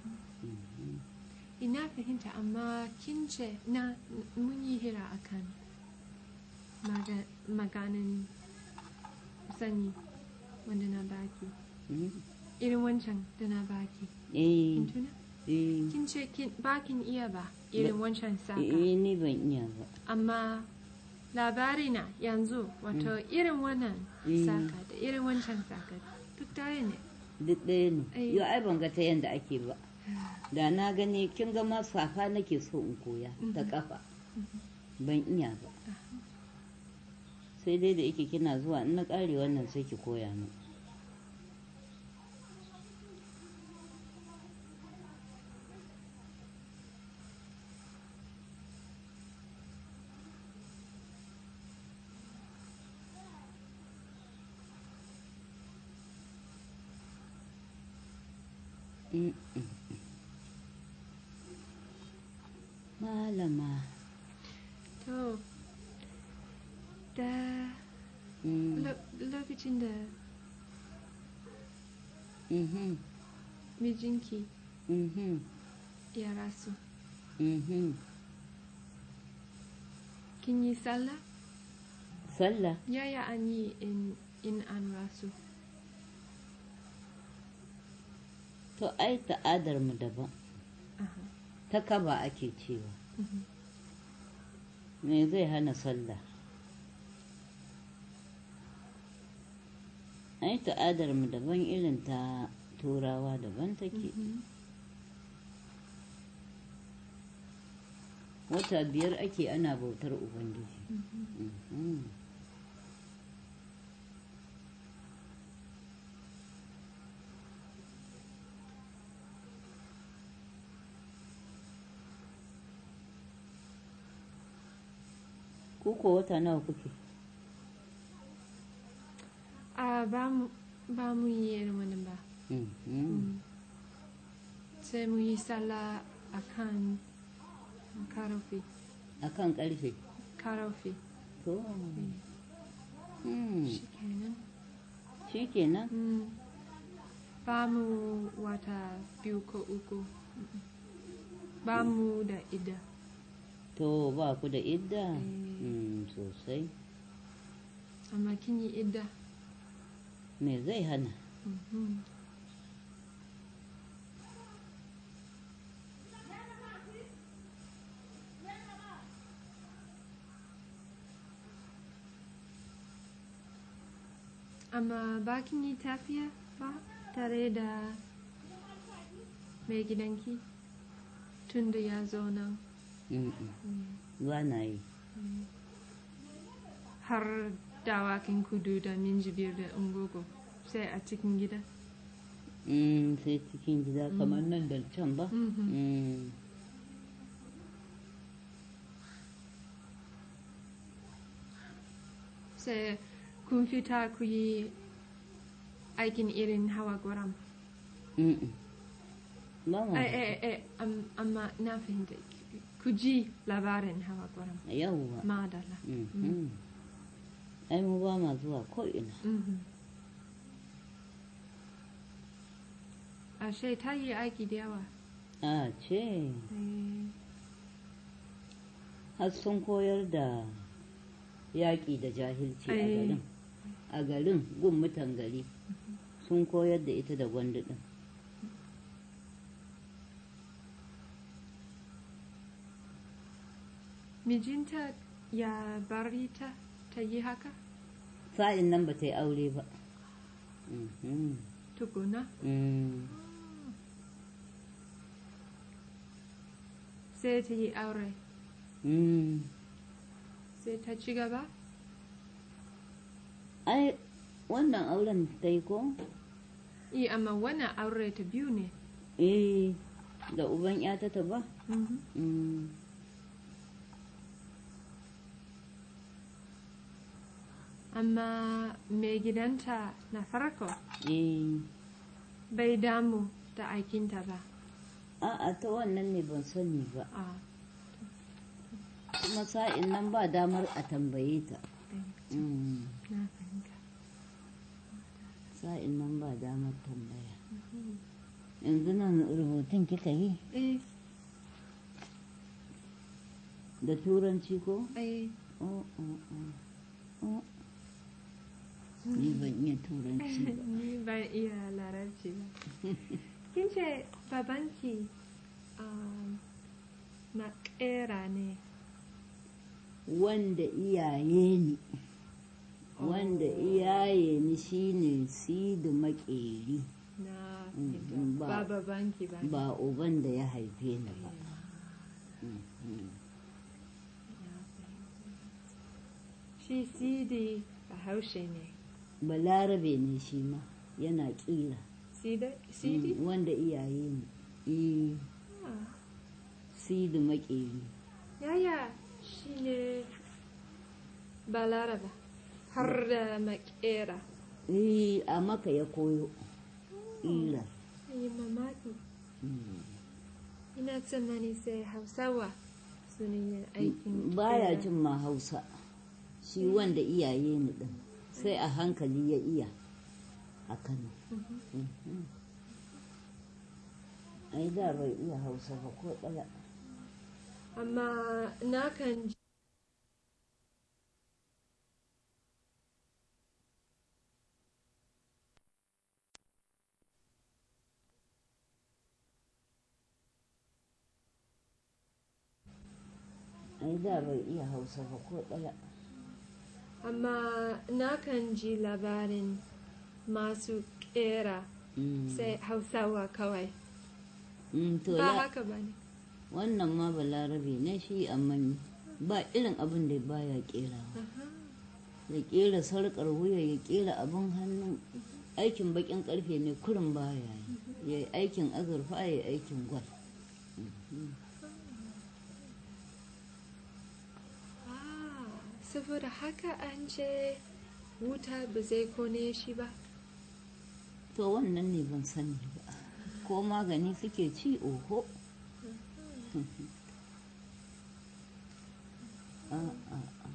Ina fahimta amma kin ce na mun yi hira akan maga, maganin sanyi wanda na baki. Mhm. Irin wancan da na baki. eh Kin tuna? eh Kin ce kin bakin iya ba irin wancan saka. eh ni ban iya ba amma labari na yanzu wato irin wannan Mm. saka da irin wancan saka duk ɗaya ne duk ɗaya ne Eh. yau ai ban ga ta yadda ake ba da na gani kin ga ma safa nake so in koya ta Mhm. kafa ban iya ba sai dai da yake kina zuwa in na ƙare wannan sai ki koya min Mm, mm, mm. Malama. to da Mm, lo- lokacin da mhm, mijinki mhm, ya rasu mhm. kin yi sallah Sallah. yaya an yi in, in an rasu To ai ta'adar mu daban. Aha. Ta kaba ake cewa. Mhm. Me zai hana sallah? Ai ta'adar mu daban irin ta turawa daban take. Mhm. Wata biyar ake ana bautar Ubangiji. Mhm. Mhm. Ku ko wata nawa kuke? a ba mu ba mu yi irin wannan ba Mhm. Mm. sai mu yi sallah a kan karofi A kan ƙarfe. karofi To. Mm. shi kenan Shi kenan? Mm. ba mu wata biyu ko uku Mm-mm. ba mu da ida To ba ku da idda? Eh. Mm, sosai. amma kin yi ida Me zai hana? Mhm. amma ba kin yi tafiya ba tare da mai gidanki tun da ya zo nan Mm-mm. Mm. Ba na yi. har dawakin kudu da minjibir da ungogo sai a cikin gida Mm, sai cikin gida kamar nan da can ba? Mhm. Mm. sai kun fita ku yi aikin irin hawa gwaram Mm-mm. Ba ma. ai ai ai am- amma na fahimta ku ji labarin hawa gwaram Yawwa. madala Mhm. Ai mu ba ma zuwa ko'ina. Mhm. ashe ta yi aiki da yawa A ce, Eh, har sun koyar da yaƙi da jahilci a Ai. garin. A garin gun mutan gari sun koyar da ita da gwandu ɗin. mijinta ya bari ta ta yi haka Sa'in nan ba ta yi aure ba. Mhm. tukuna Mm. sai ta yi aure Mm. sai ta ci gaba Ai, wannan auren ta yi ko? Eh, amma wannan aure ta biyu ne Eh, da uban ‘yata ta ba? Mhm. Mm. amma mai gidanta na farko Eh, bai damu da aikinta ba a'a ta wannan ne ban sani ba. a Kuma sa'in nan ba damar a tambaye ta. Mm. na fahimta Sa'in nan ba damar tambaya. Yanzu nan rubutun kika yi eh da turanci ko? eh Oh, oh, oh. Oh. Ni ban iya turanci ba. ni ban iya larabci ba kin ce babanki um, na kera ne Wanda iyaye ne wanda iyaye ni shine sidu makeri na Mm, fahimta. mm, ba- ba babanki ba ba uban da ya haife ni ba Mm, mm. shi sidi a haushe ne balarabe ne shi ma yana kira Sida- sidi Mm, wanda iyaye ne Eh, Ah, sidu makeri yaya shi ne balaraba har da makera Eh, a maka ya koyo ƙira yi mamaki Mm. ina tsammani sai hausawa su ne yin aikin baya ƙera. jin ma hausa shi wanda iyaye ni din sai a hankali ya iya a kano Mhm. Mhm. ai da bai iya hausa ba ko ɗaya amma na kan ji ai da bai iya hausa ba ko ɗaya amma na kan ji labarin masu ƙera Mm. sai hausawa kawai Mm, to ba ya haka ba ne wannan ma balarabe ne shi amma ba irin abin da baya kerawa ya kera sarƙar wuya ya kera abin hannu aikin bakin karfe ne kurin baya yi ya yi aikin azurfa ya yi aikin gwal Ah, saboda haka an ce wuta ba zai kone shi ba to wannan ne ban sani ba ko magani suke ci oho a a a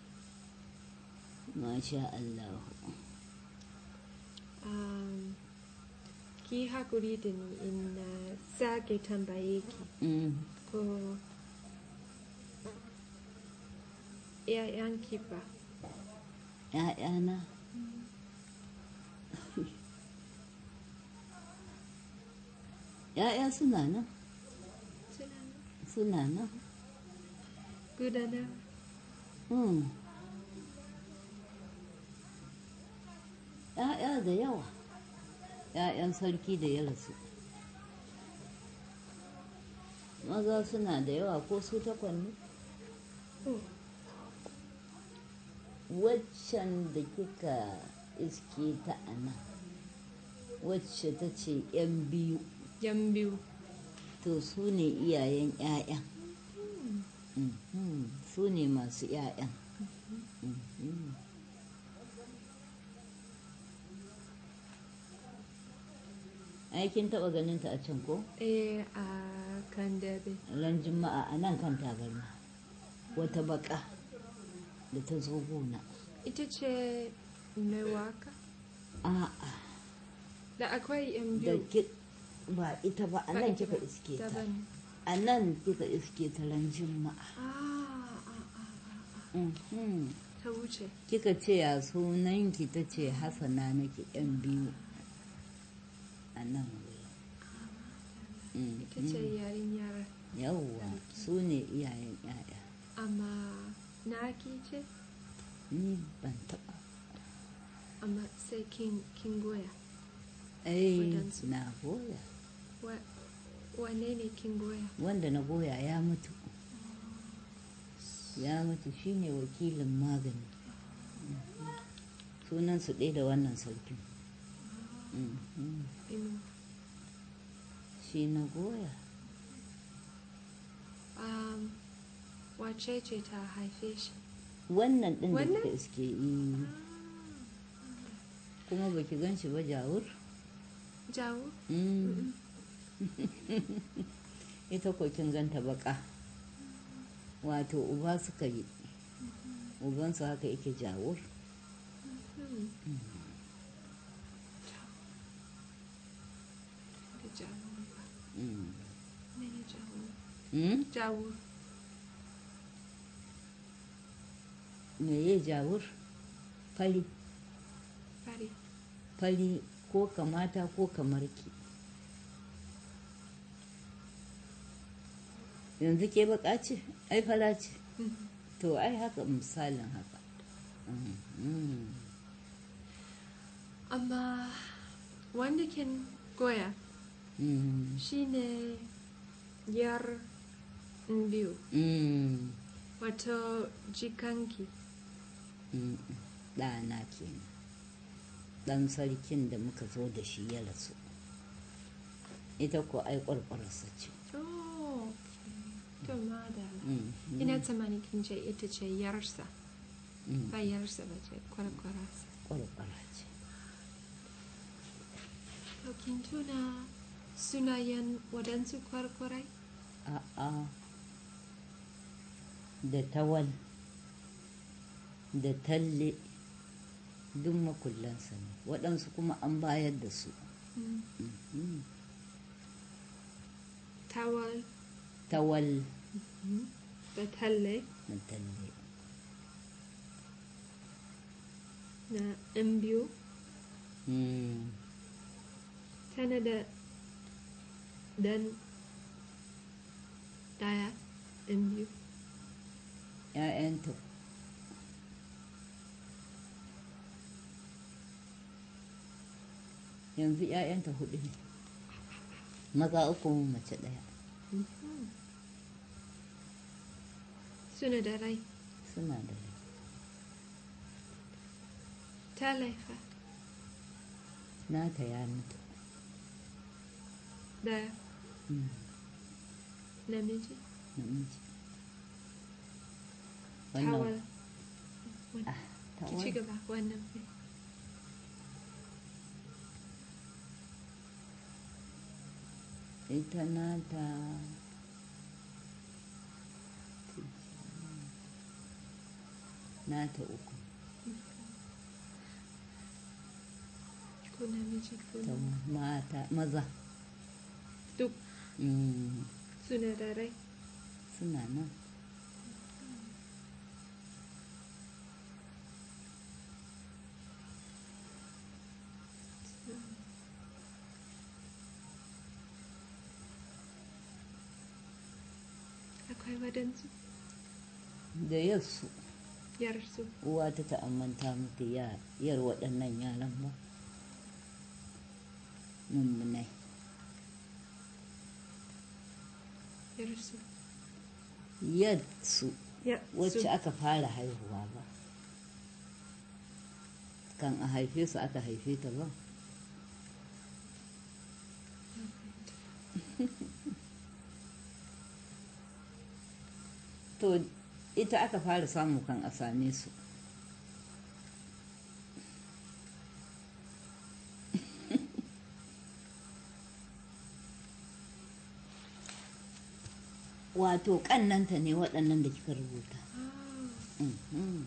masha Allah um, ki haƙuri da ni in uh, sake tambaye ki Mm, ko ‘ya'yanki ba ‘ya'yana ‘ya'ya suna nan suna suna nan gudanar Mm. ‘ya'ya da yawa ‘ya'yan sarki da ya rasu maza suna da yawa ko su takwan ne oh, waccan da kika iske ta a nan wacce ta ce ‘yan biyu yan biyu to su ne iyayen ‘ya'yan Mhm, su ne masu ‘ya'yan Mhm. aikin taɓa ganin ta a can ko eh a kan dabe ran juma'a a nan kan tabarma wata baka da ta zo gona ita ce mai waka a'a da akwai yan da biyu ki ba ita ba a Ba nan ita kika ba, iske ta daban a nan kika iske ta ran juma'a ah, ah, ah, Mhm. ta wuce kika ce ya sunanki ta ce hasana nake yan biyu a nan wuri ita ce yarinyar yawwa su ne iyayen yaya amma na ki ce ni ban taɓa amma sai kin, kin goya ai Wadansu. na goya Wa- wane ne kin goya wanda na goya ya mutu ya mutu shine wakilin magani sunansu ɗaya da wannan sarkin Mhm. inu shi na goya um, wace ce ta haife shi wannan ɗin da Wannan? kika iske yi kuma baki gan shi ba jawur jawo Mm. ita ko kin ganta baka wato uba suka yi ubansu haka yake jawur Hmm. da jawo ba Mm. mene jawo Mm? jawo me ya jawur fari fari fari ko kamata ko kamar ki yanzu ke baka ce ai fara ce Mhm. to ai haka misalin haka Mm. amma wanda kin goya Mm. shine yar biyu Mm. wato jikanki Mm. ɗana kenan ɗan sarkin da muka zo da shi ya rasu ita ko ai ƙwarƙwararsa ce oh to madala Mm. ina tsammani kin ce ita ce yarsa Mm. ba yarsa ba ce kwarkwararsa ƙwarƙwara ce to kin tuna sunayen waɗansu kwarkwarai a'a da tawal da talle duk makullansa ne waɗansu kuma an bayar da su Mm. Mhm. tawal tawal da talle da talle na yan biyu Mm. tana da dan daya yan biyu ‘ya'yanta yanzu ‘ya'yanta hudu ne maza uku mace ɗaya suna da rai suna da rai ta laifa nata ya mutu daya Mm. namiji namiji tawal ah, ki ci tawal gaba wannan ne ita nata nata uku ko namiji ko ta namiji mata maza duk Mm, suna da rai suna nan akwai waɗansu da yarsu yarsu uwa ta ta'ammanta mata ya- yar waɗannan yaran ba mummunai yarsu yarsu ya wacce su aka fara haihuwa ba kan a haife su aka haife ta ba to ita aka fara samu kan a same su wato ƙannanta ne waɗannan da kika rubuta Ah, Mhm.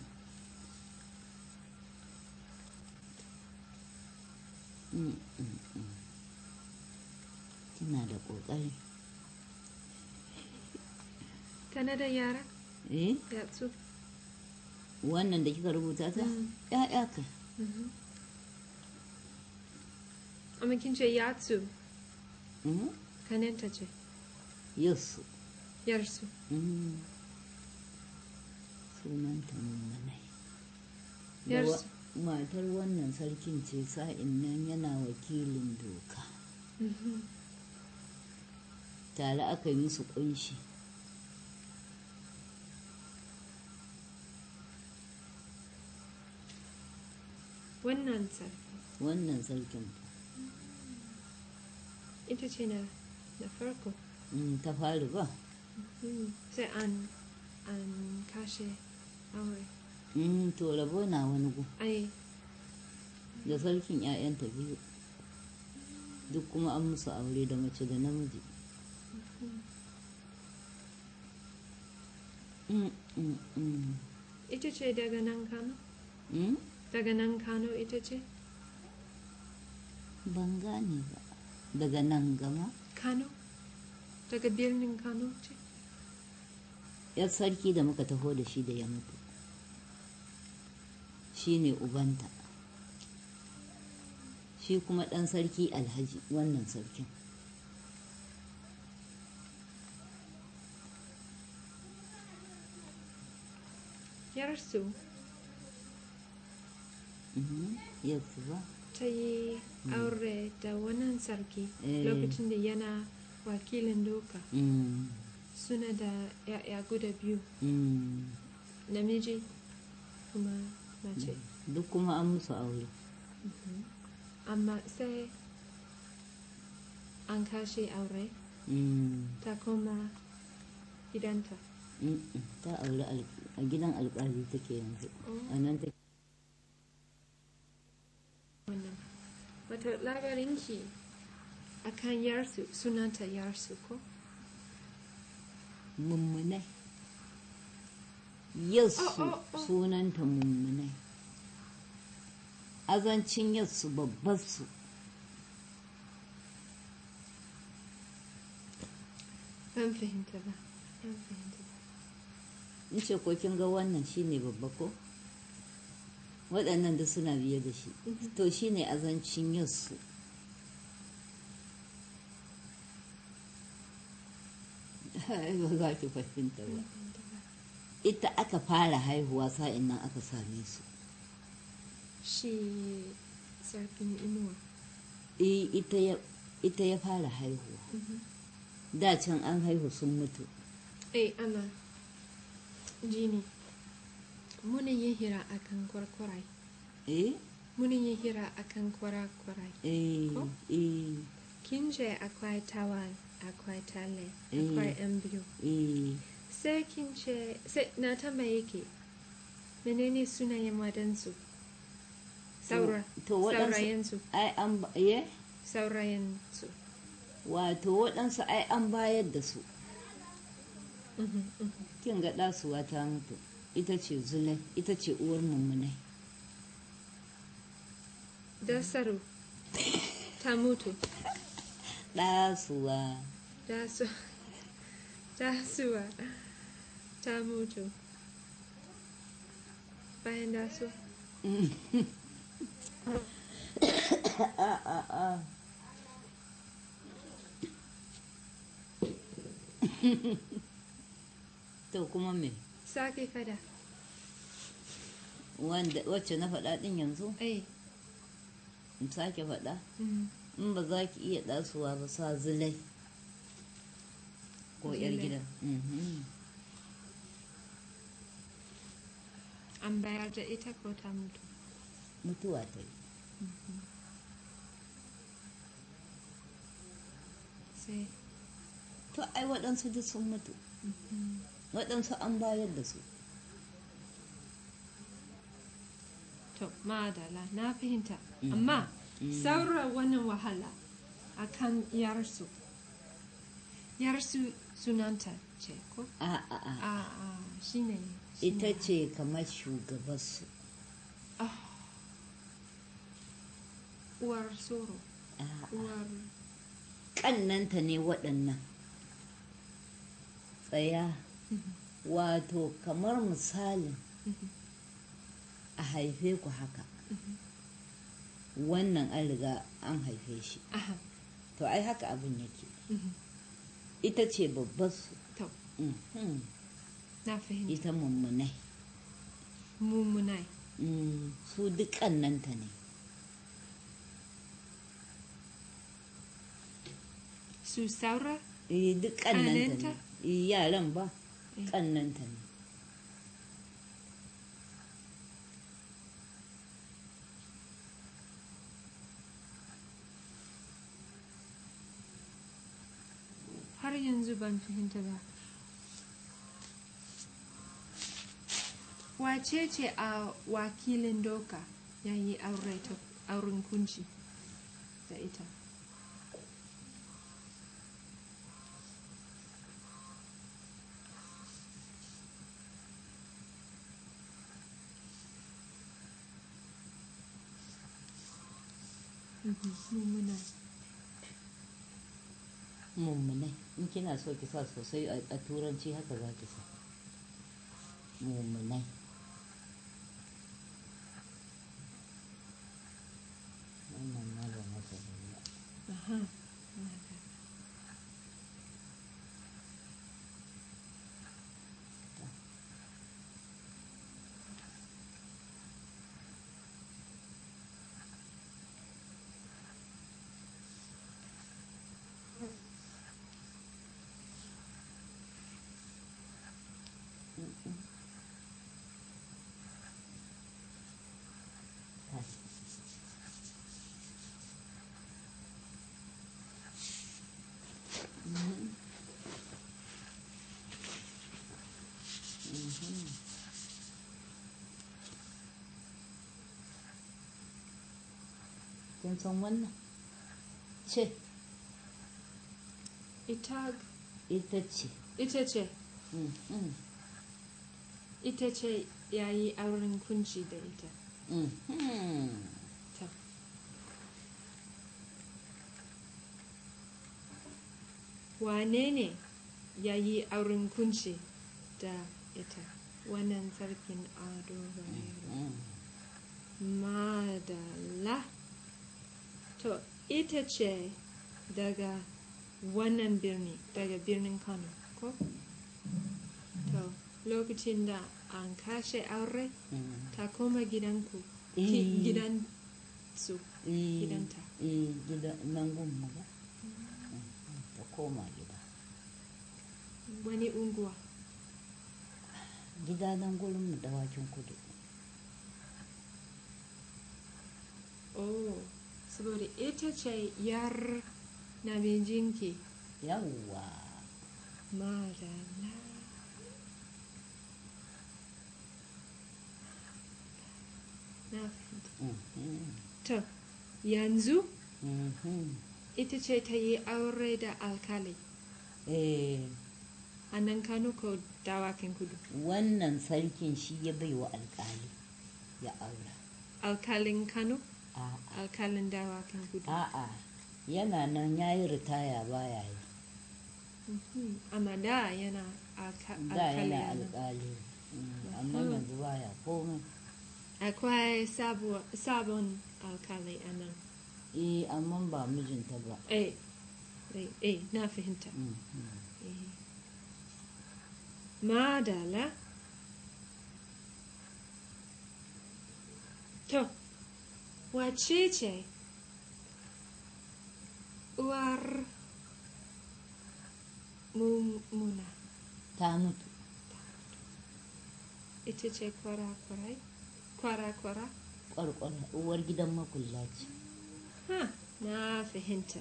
Mm, mm, mm. Kina da ƙoƙari. tana da yara Eh, yatsu wannan da kika rubuta ta? Mm. ‘Ya'ya kai. Mhm. amma kin ce yatsu Mhm. kanenta ce Yussu. yarsu Mm. Sunanta mummunai. Da wa- yarsu Matar wannan sarkin ce sa'in nan yana wakilin doka. Mhm. Tare aka yi musu ƙunshi. wannan sarki Wannan sarkin ita ce na na farko mm, ta fari ba. Mhm. sai an an kashe aure Mm, to rabo na wani gu. ai da sarkin 'ya'yanta biyu duk kuma an musu aure da mace da namiji Mm, mm, mm. ita ce daga nan kano Mm? daga nan kano ita ce ban gane ba daga nan gama kano daga birnin kano ce yar sarki da muka taho da shi da ya mutu shi ne ubanta shi kuma ɗan sarki alhaji wannan sarkin yarsu Mhm. Yes ba. ta yi aure da wannan sarki Eh. lokacin da yana wakilin doka Mm. suna da ya'ya guda biyu Mm. namiji kuma mace Duk kuma an musu aure. amma sai an kashe aure Mm. ta koma gidanta Mm-mm. Ta aure al- a gidan alƙali take yanzu. A nan take. wannan wata labarinki a kan yarsu sunanta yarsu ko Mummunai. Yassu Oh, oh, oh. sunanta mummunai. Azancin yassu babbar su. ban fahimta ba ban fahimta ba In ce ko kin ga wannan shine babba ko? Waɗannan da suna biye da shi. To shine azancin yassu. Ai, ba za ki fahimta ba. Ita aka fara haihuwa sa'in nan aka same su. shi sarkin inuwa Eh, ita ya ita ya fara haihuwa. Da can an haihu sun mutu. eh ana jini muna yin hira akan kwarkwarai Eh? muna yin hira akan kwarakwarai Eh, Ko? eh, kin ce akwai tawan akwai tale Eh. akwai yan biyu eh. sai kin ce sai na tambaye ki menene sunayen wadansu saura to waɗansu- saurayensu Ai an ba- ye? saurayensu Wato waɗansu ai an bayar da su. Mhm, mhm. Kin ga ɗasuwa ta mutu. Ita ce zulai, ita ce uwar mummunai. dasaru ta mutu Ɗasuwa. dasu dasuwa ta mutu bayan dasu A a a. To kuma me? sake fada Wanda wacce na faɗa ɗin yanzu? eh In sake faɗa? mhm. In ba za ki iya ɗasuwa ba sa zulai. Ko ‘yar Zulai. gidan. Mhm. an bayar da ita ko ta mutu Mutuwa ta yi. sai To ai waɗansu duk sun mutu. Waɗansu an bayar da su. to madala na fahimta Mhm. amma Mm. saura wannan wahala a kan yarsu yarsu sunanta ce ko A a a. a a shine Ita shine. ce kamar shugabarsu. Ah. uwar soro A a. uwar Ƙannanta ne waɗannan. Tsaya. Wato kamar misalin a haife ku haka. Wannan an riga an haife shi. aha To ai haka abin yake. mhm. Ita ce babbarsu. to Mhm. na fahimta Ita mummunai. mummunai Mm, Su duk ƙannanta ne. su saura Eh, duk ƙannanta ne. Ƙannenta? Eh, Yaran ba, Eh. ƙannanta ne. har yanzu ban fahimta ba wace ce a wakilin doka ya yi aure ta auren kunci da ita Mhm, mummuna Mummunai. In kina so ki sa sosai a a turanci haka za ki sa. Mummunai. Wannan ma ba masa ba. Aha, na gane. kin san wannan ce ita ita ce ita ce Mm, mm, ita ce ya yi auren kunci da ita mm, mm. ta wane ne ya yi auren kunci da ita wannan sarkin ado bayero Mm. madala to ita ce daga wannan birni daga birnin kano ko to lokacin da an kashe aure Mm. ta koma gidanku Eh. ki- gidan su Eh, Gidanta. eh gida nan gunmu ba ta koma gida wani unguwa gida nan gurin mu dawakin kudu oh saboda ita ce yar na mijinki yawwa madala na fahimta Mhm, to yanzu mhm. ita ce ta yi aure da alkali eh a nan kano ko dawakin kudu wannan sarkin shi ya bai wa alkali ya aura alkalin kano a'a alkalin dawakin kudu a'a yana nan ya yi ritaya baya yi Mhm. amma da yana alka- da alkali yana a nan. alkali Mm, amma Mhm. yanzu baya komai akwai sabo- sabon alkali a nan eh amma ba mijinta ba eh eh, eh na fahimta Mm, mm. eh. madala to wace ce uwar mummuna ta mutu ita ce kwara-kwarai kwara-kwara kwarkwara uwar gidan makulla ce ha na fahimta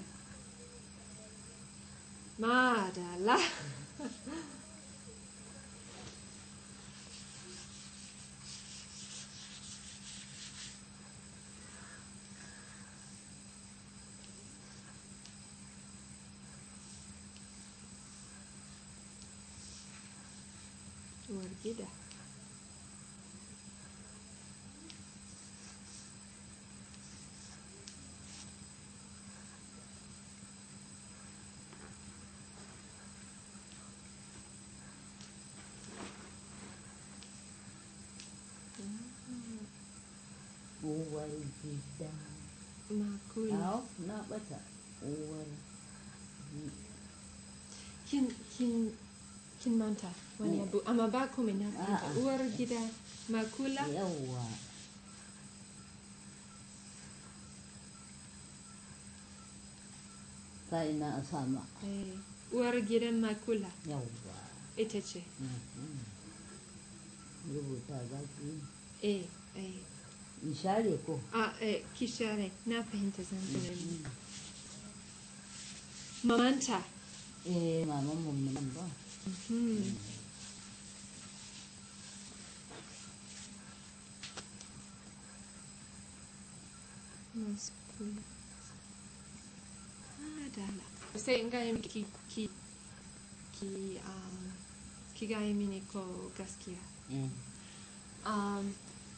madala uwar gida uwar gida makula Au, na bata uwar kin kin kin manta wani abu amma ba komai na fahimta A'a. uwar gida makula yawwa sai na a sama eh, uwar gidan makula yawwa ita ce Mhm. rubuta za ki yi eh eh in share ko a eh kishare na fahimta zanzanin mamanta eh maman mummunan ba hmm. Maskula. Adala. Sai in gaya miki ki ki um, ki gaya mini ko gaskiya. Mm. Um,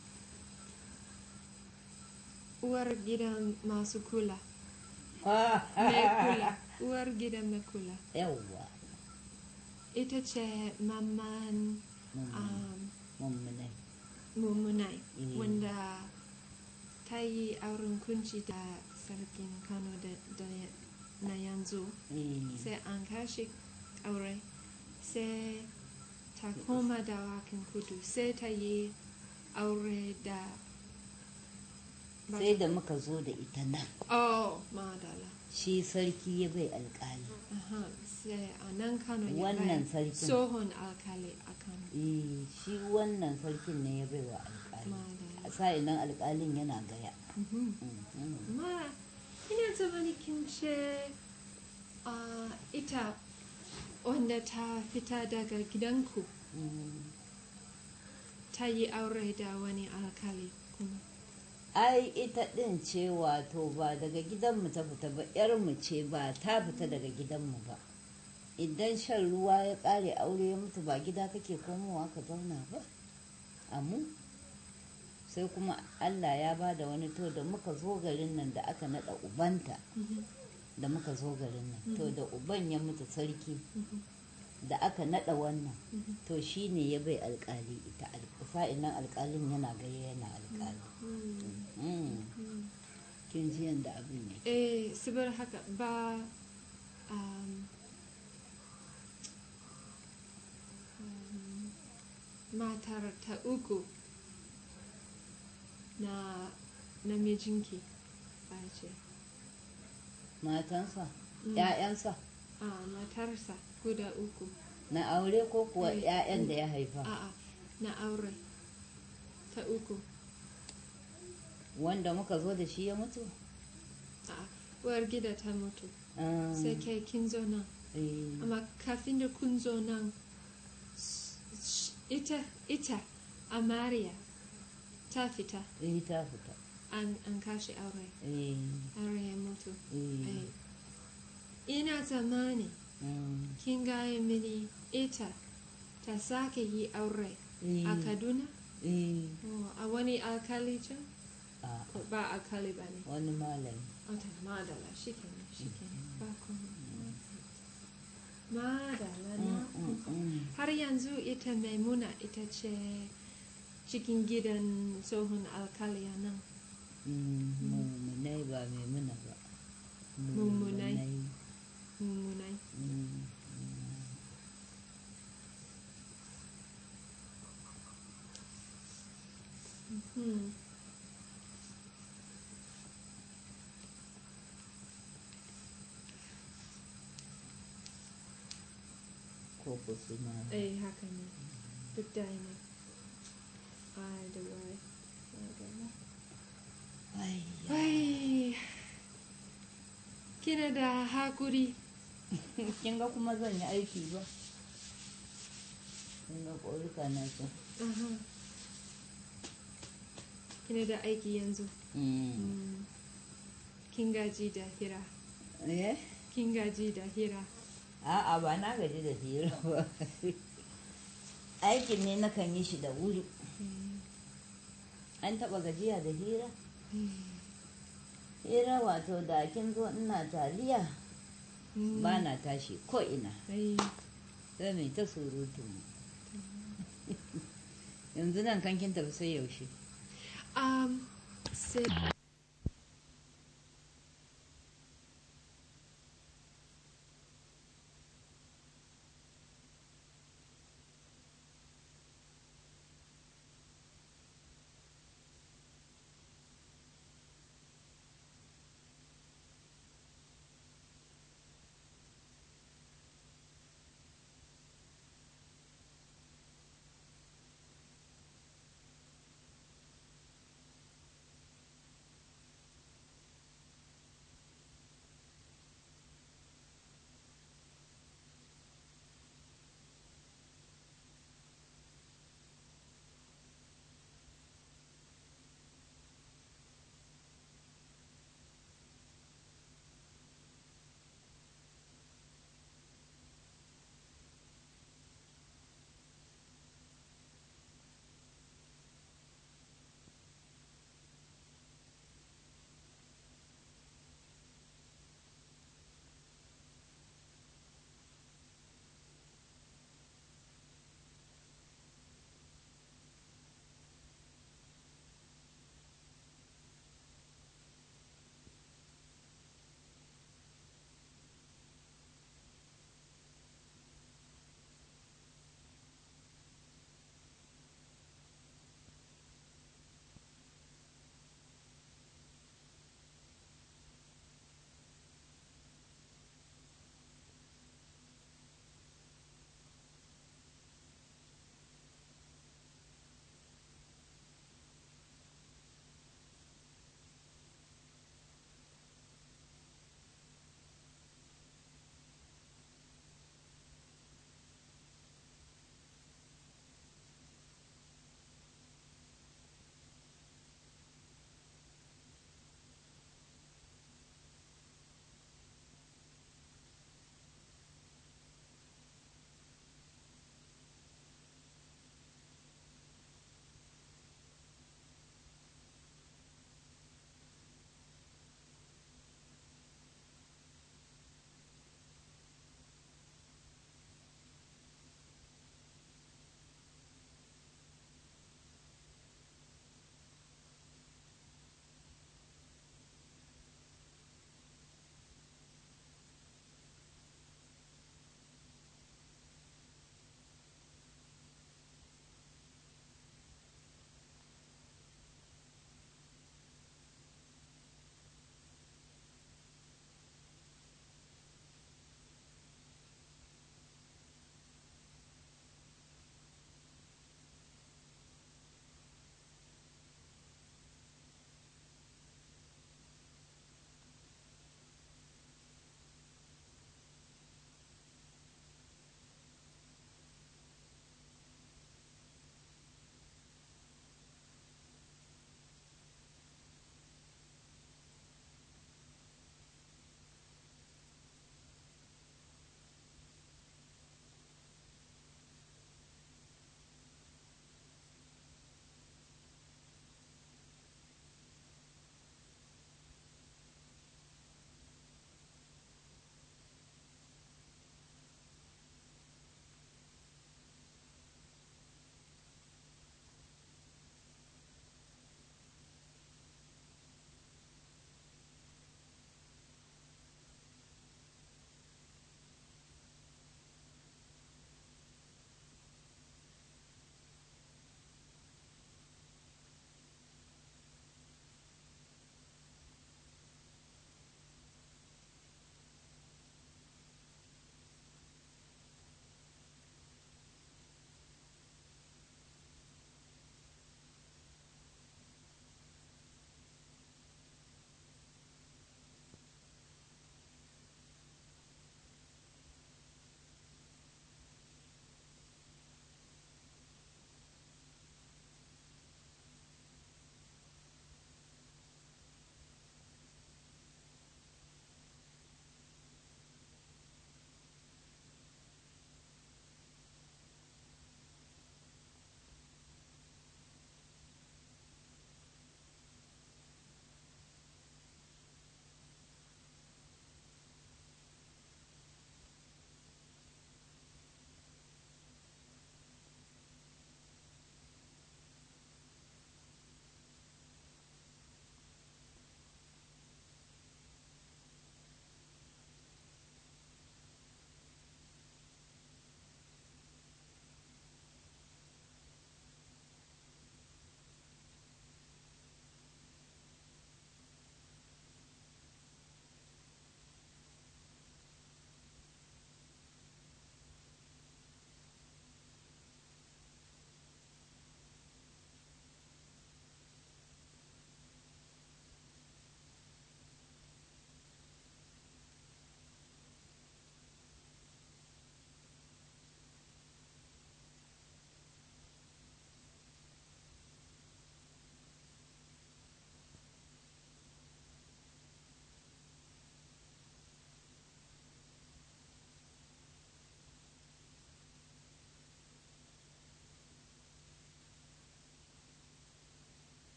uwar gidan masu kula. Mai kula. Uwar gidan mai kula. yawwa Ita ce maman Mummun- um, mummunai mummunai Mm. wanda ta yi auren kunci da sarkin Kano da, da na yanzu. Eh, sai an kashe aure sai ta koma da wakin kudu sai ta yi aure da sai da muka zo da ita nan oh madala shi sarki ya bai alkali Aha, sai a nan kano ya Wannan bai sarkin. tsohon alkali a kano eh shi wannan sarkin ne ya bai wa alkali madala a sa'in nan alkalin yana gaya Mhm. Mhm. ma ina zamani kin ce ah, ita wanda ta fita daga gidanku Mm. ta yi aure da wani alkali kuma ai ita ɗin ce wato ba daga gidanmu ta fita ba yarmu ce ba ta fita daga gidanmu ba idan shan ruwa ya ƙare aure ya mutu ba gida kake komowa ka zauna ba amu sai kuma allah ya ba da wani to da muka zo garin nan da aka naɗa ubanta Mhm. da muka zo garin nan to da uban ya mutu sarki da aka naɗa wannan Mhm. to shi ne ya bai alkali ita sa'in nan alkalin yana gaya yana alkali Mm. Mm. Mm. kin ji yadda abin yake eh saboda haka ba um, um, matar ta uku na namijinki ba ce matansa Mm. ‘ya'yansa a matarsa guda uku na aure ko kuwa Eh, ‘ya'yan da ya haifa a'a na aure ta uku wanda muka zo da shi ya mutu a'a uwar gida ta mutu Ah, sai kai kin zo nan eh, amma kafin da kun zo nan s- s- ita ita amariya ta fita eh, ta fita an, an kashe aure eh, aure ya mutu eh, Eh, ina zamani mm, kin gaya mini ita ta sake yi aure eh, a kaduna eh, Oh, a wani alkali can a Ko ba alkali ba ne wani malami Ota, madala shi kenan shi kenan ba komai madala na Mm, mm, mm. har yanzu ita maimuna ita ce cikin gidan tsohon alkali a nan Mm, mummunai ba mai muna ba Mummunai. mummunai Mm, hmm. ko ko suna eh haka ne duk da ne ai da wai madala Ai, ai kina da hakuri kin ga kuma zan yi aiki ba kin ga ƙorika na can Aha. kina da aiki yanzu Mm. Mm. kin gaji da hira eh kin gaji da hira a'a ba na gaji da hira ba aikin ne na kan yi shi da wuri Mm. an taɓa gajiya da hira Mm. hira wato da kin zo ina taliya Mm. ba na tashi ko ina ai sai mai ta surutu yanzu nan kan kin tafi sai yaushe um sai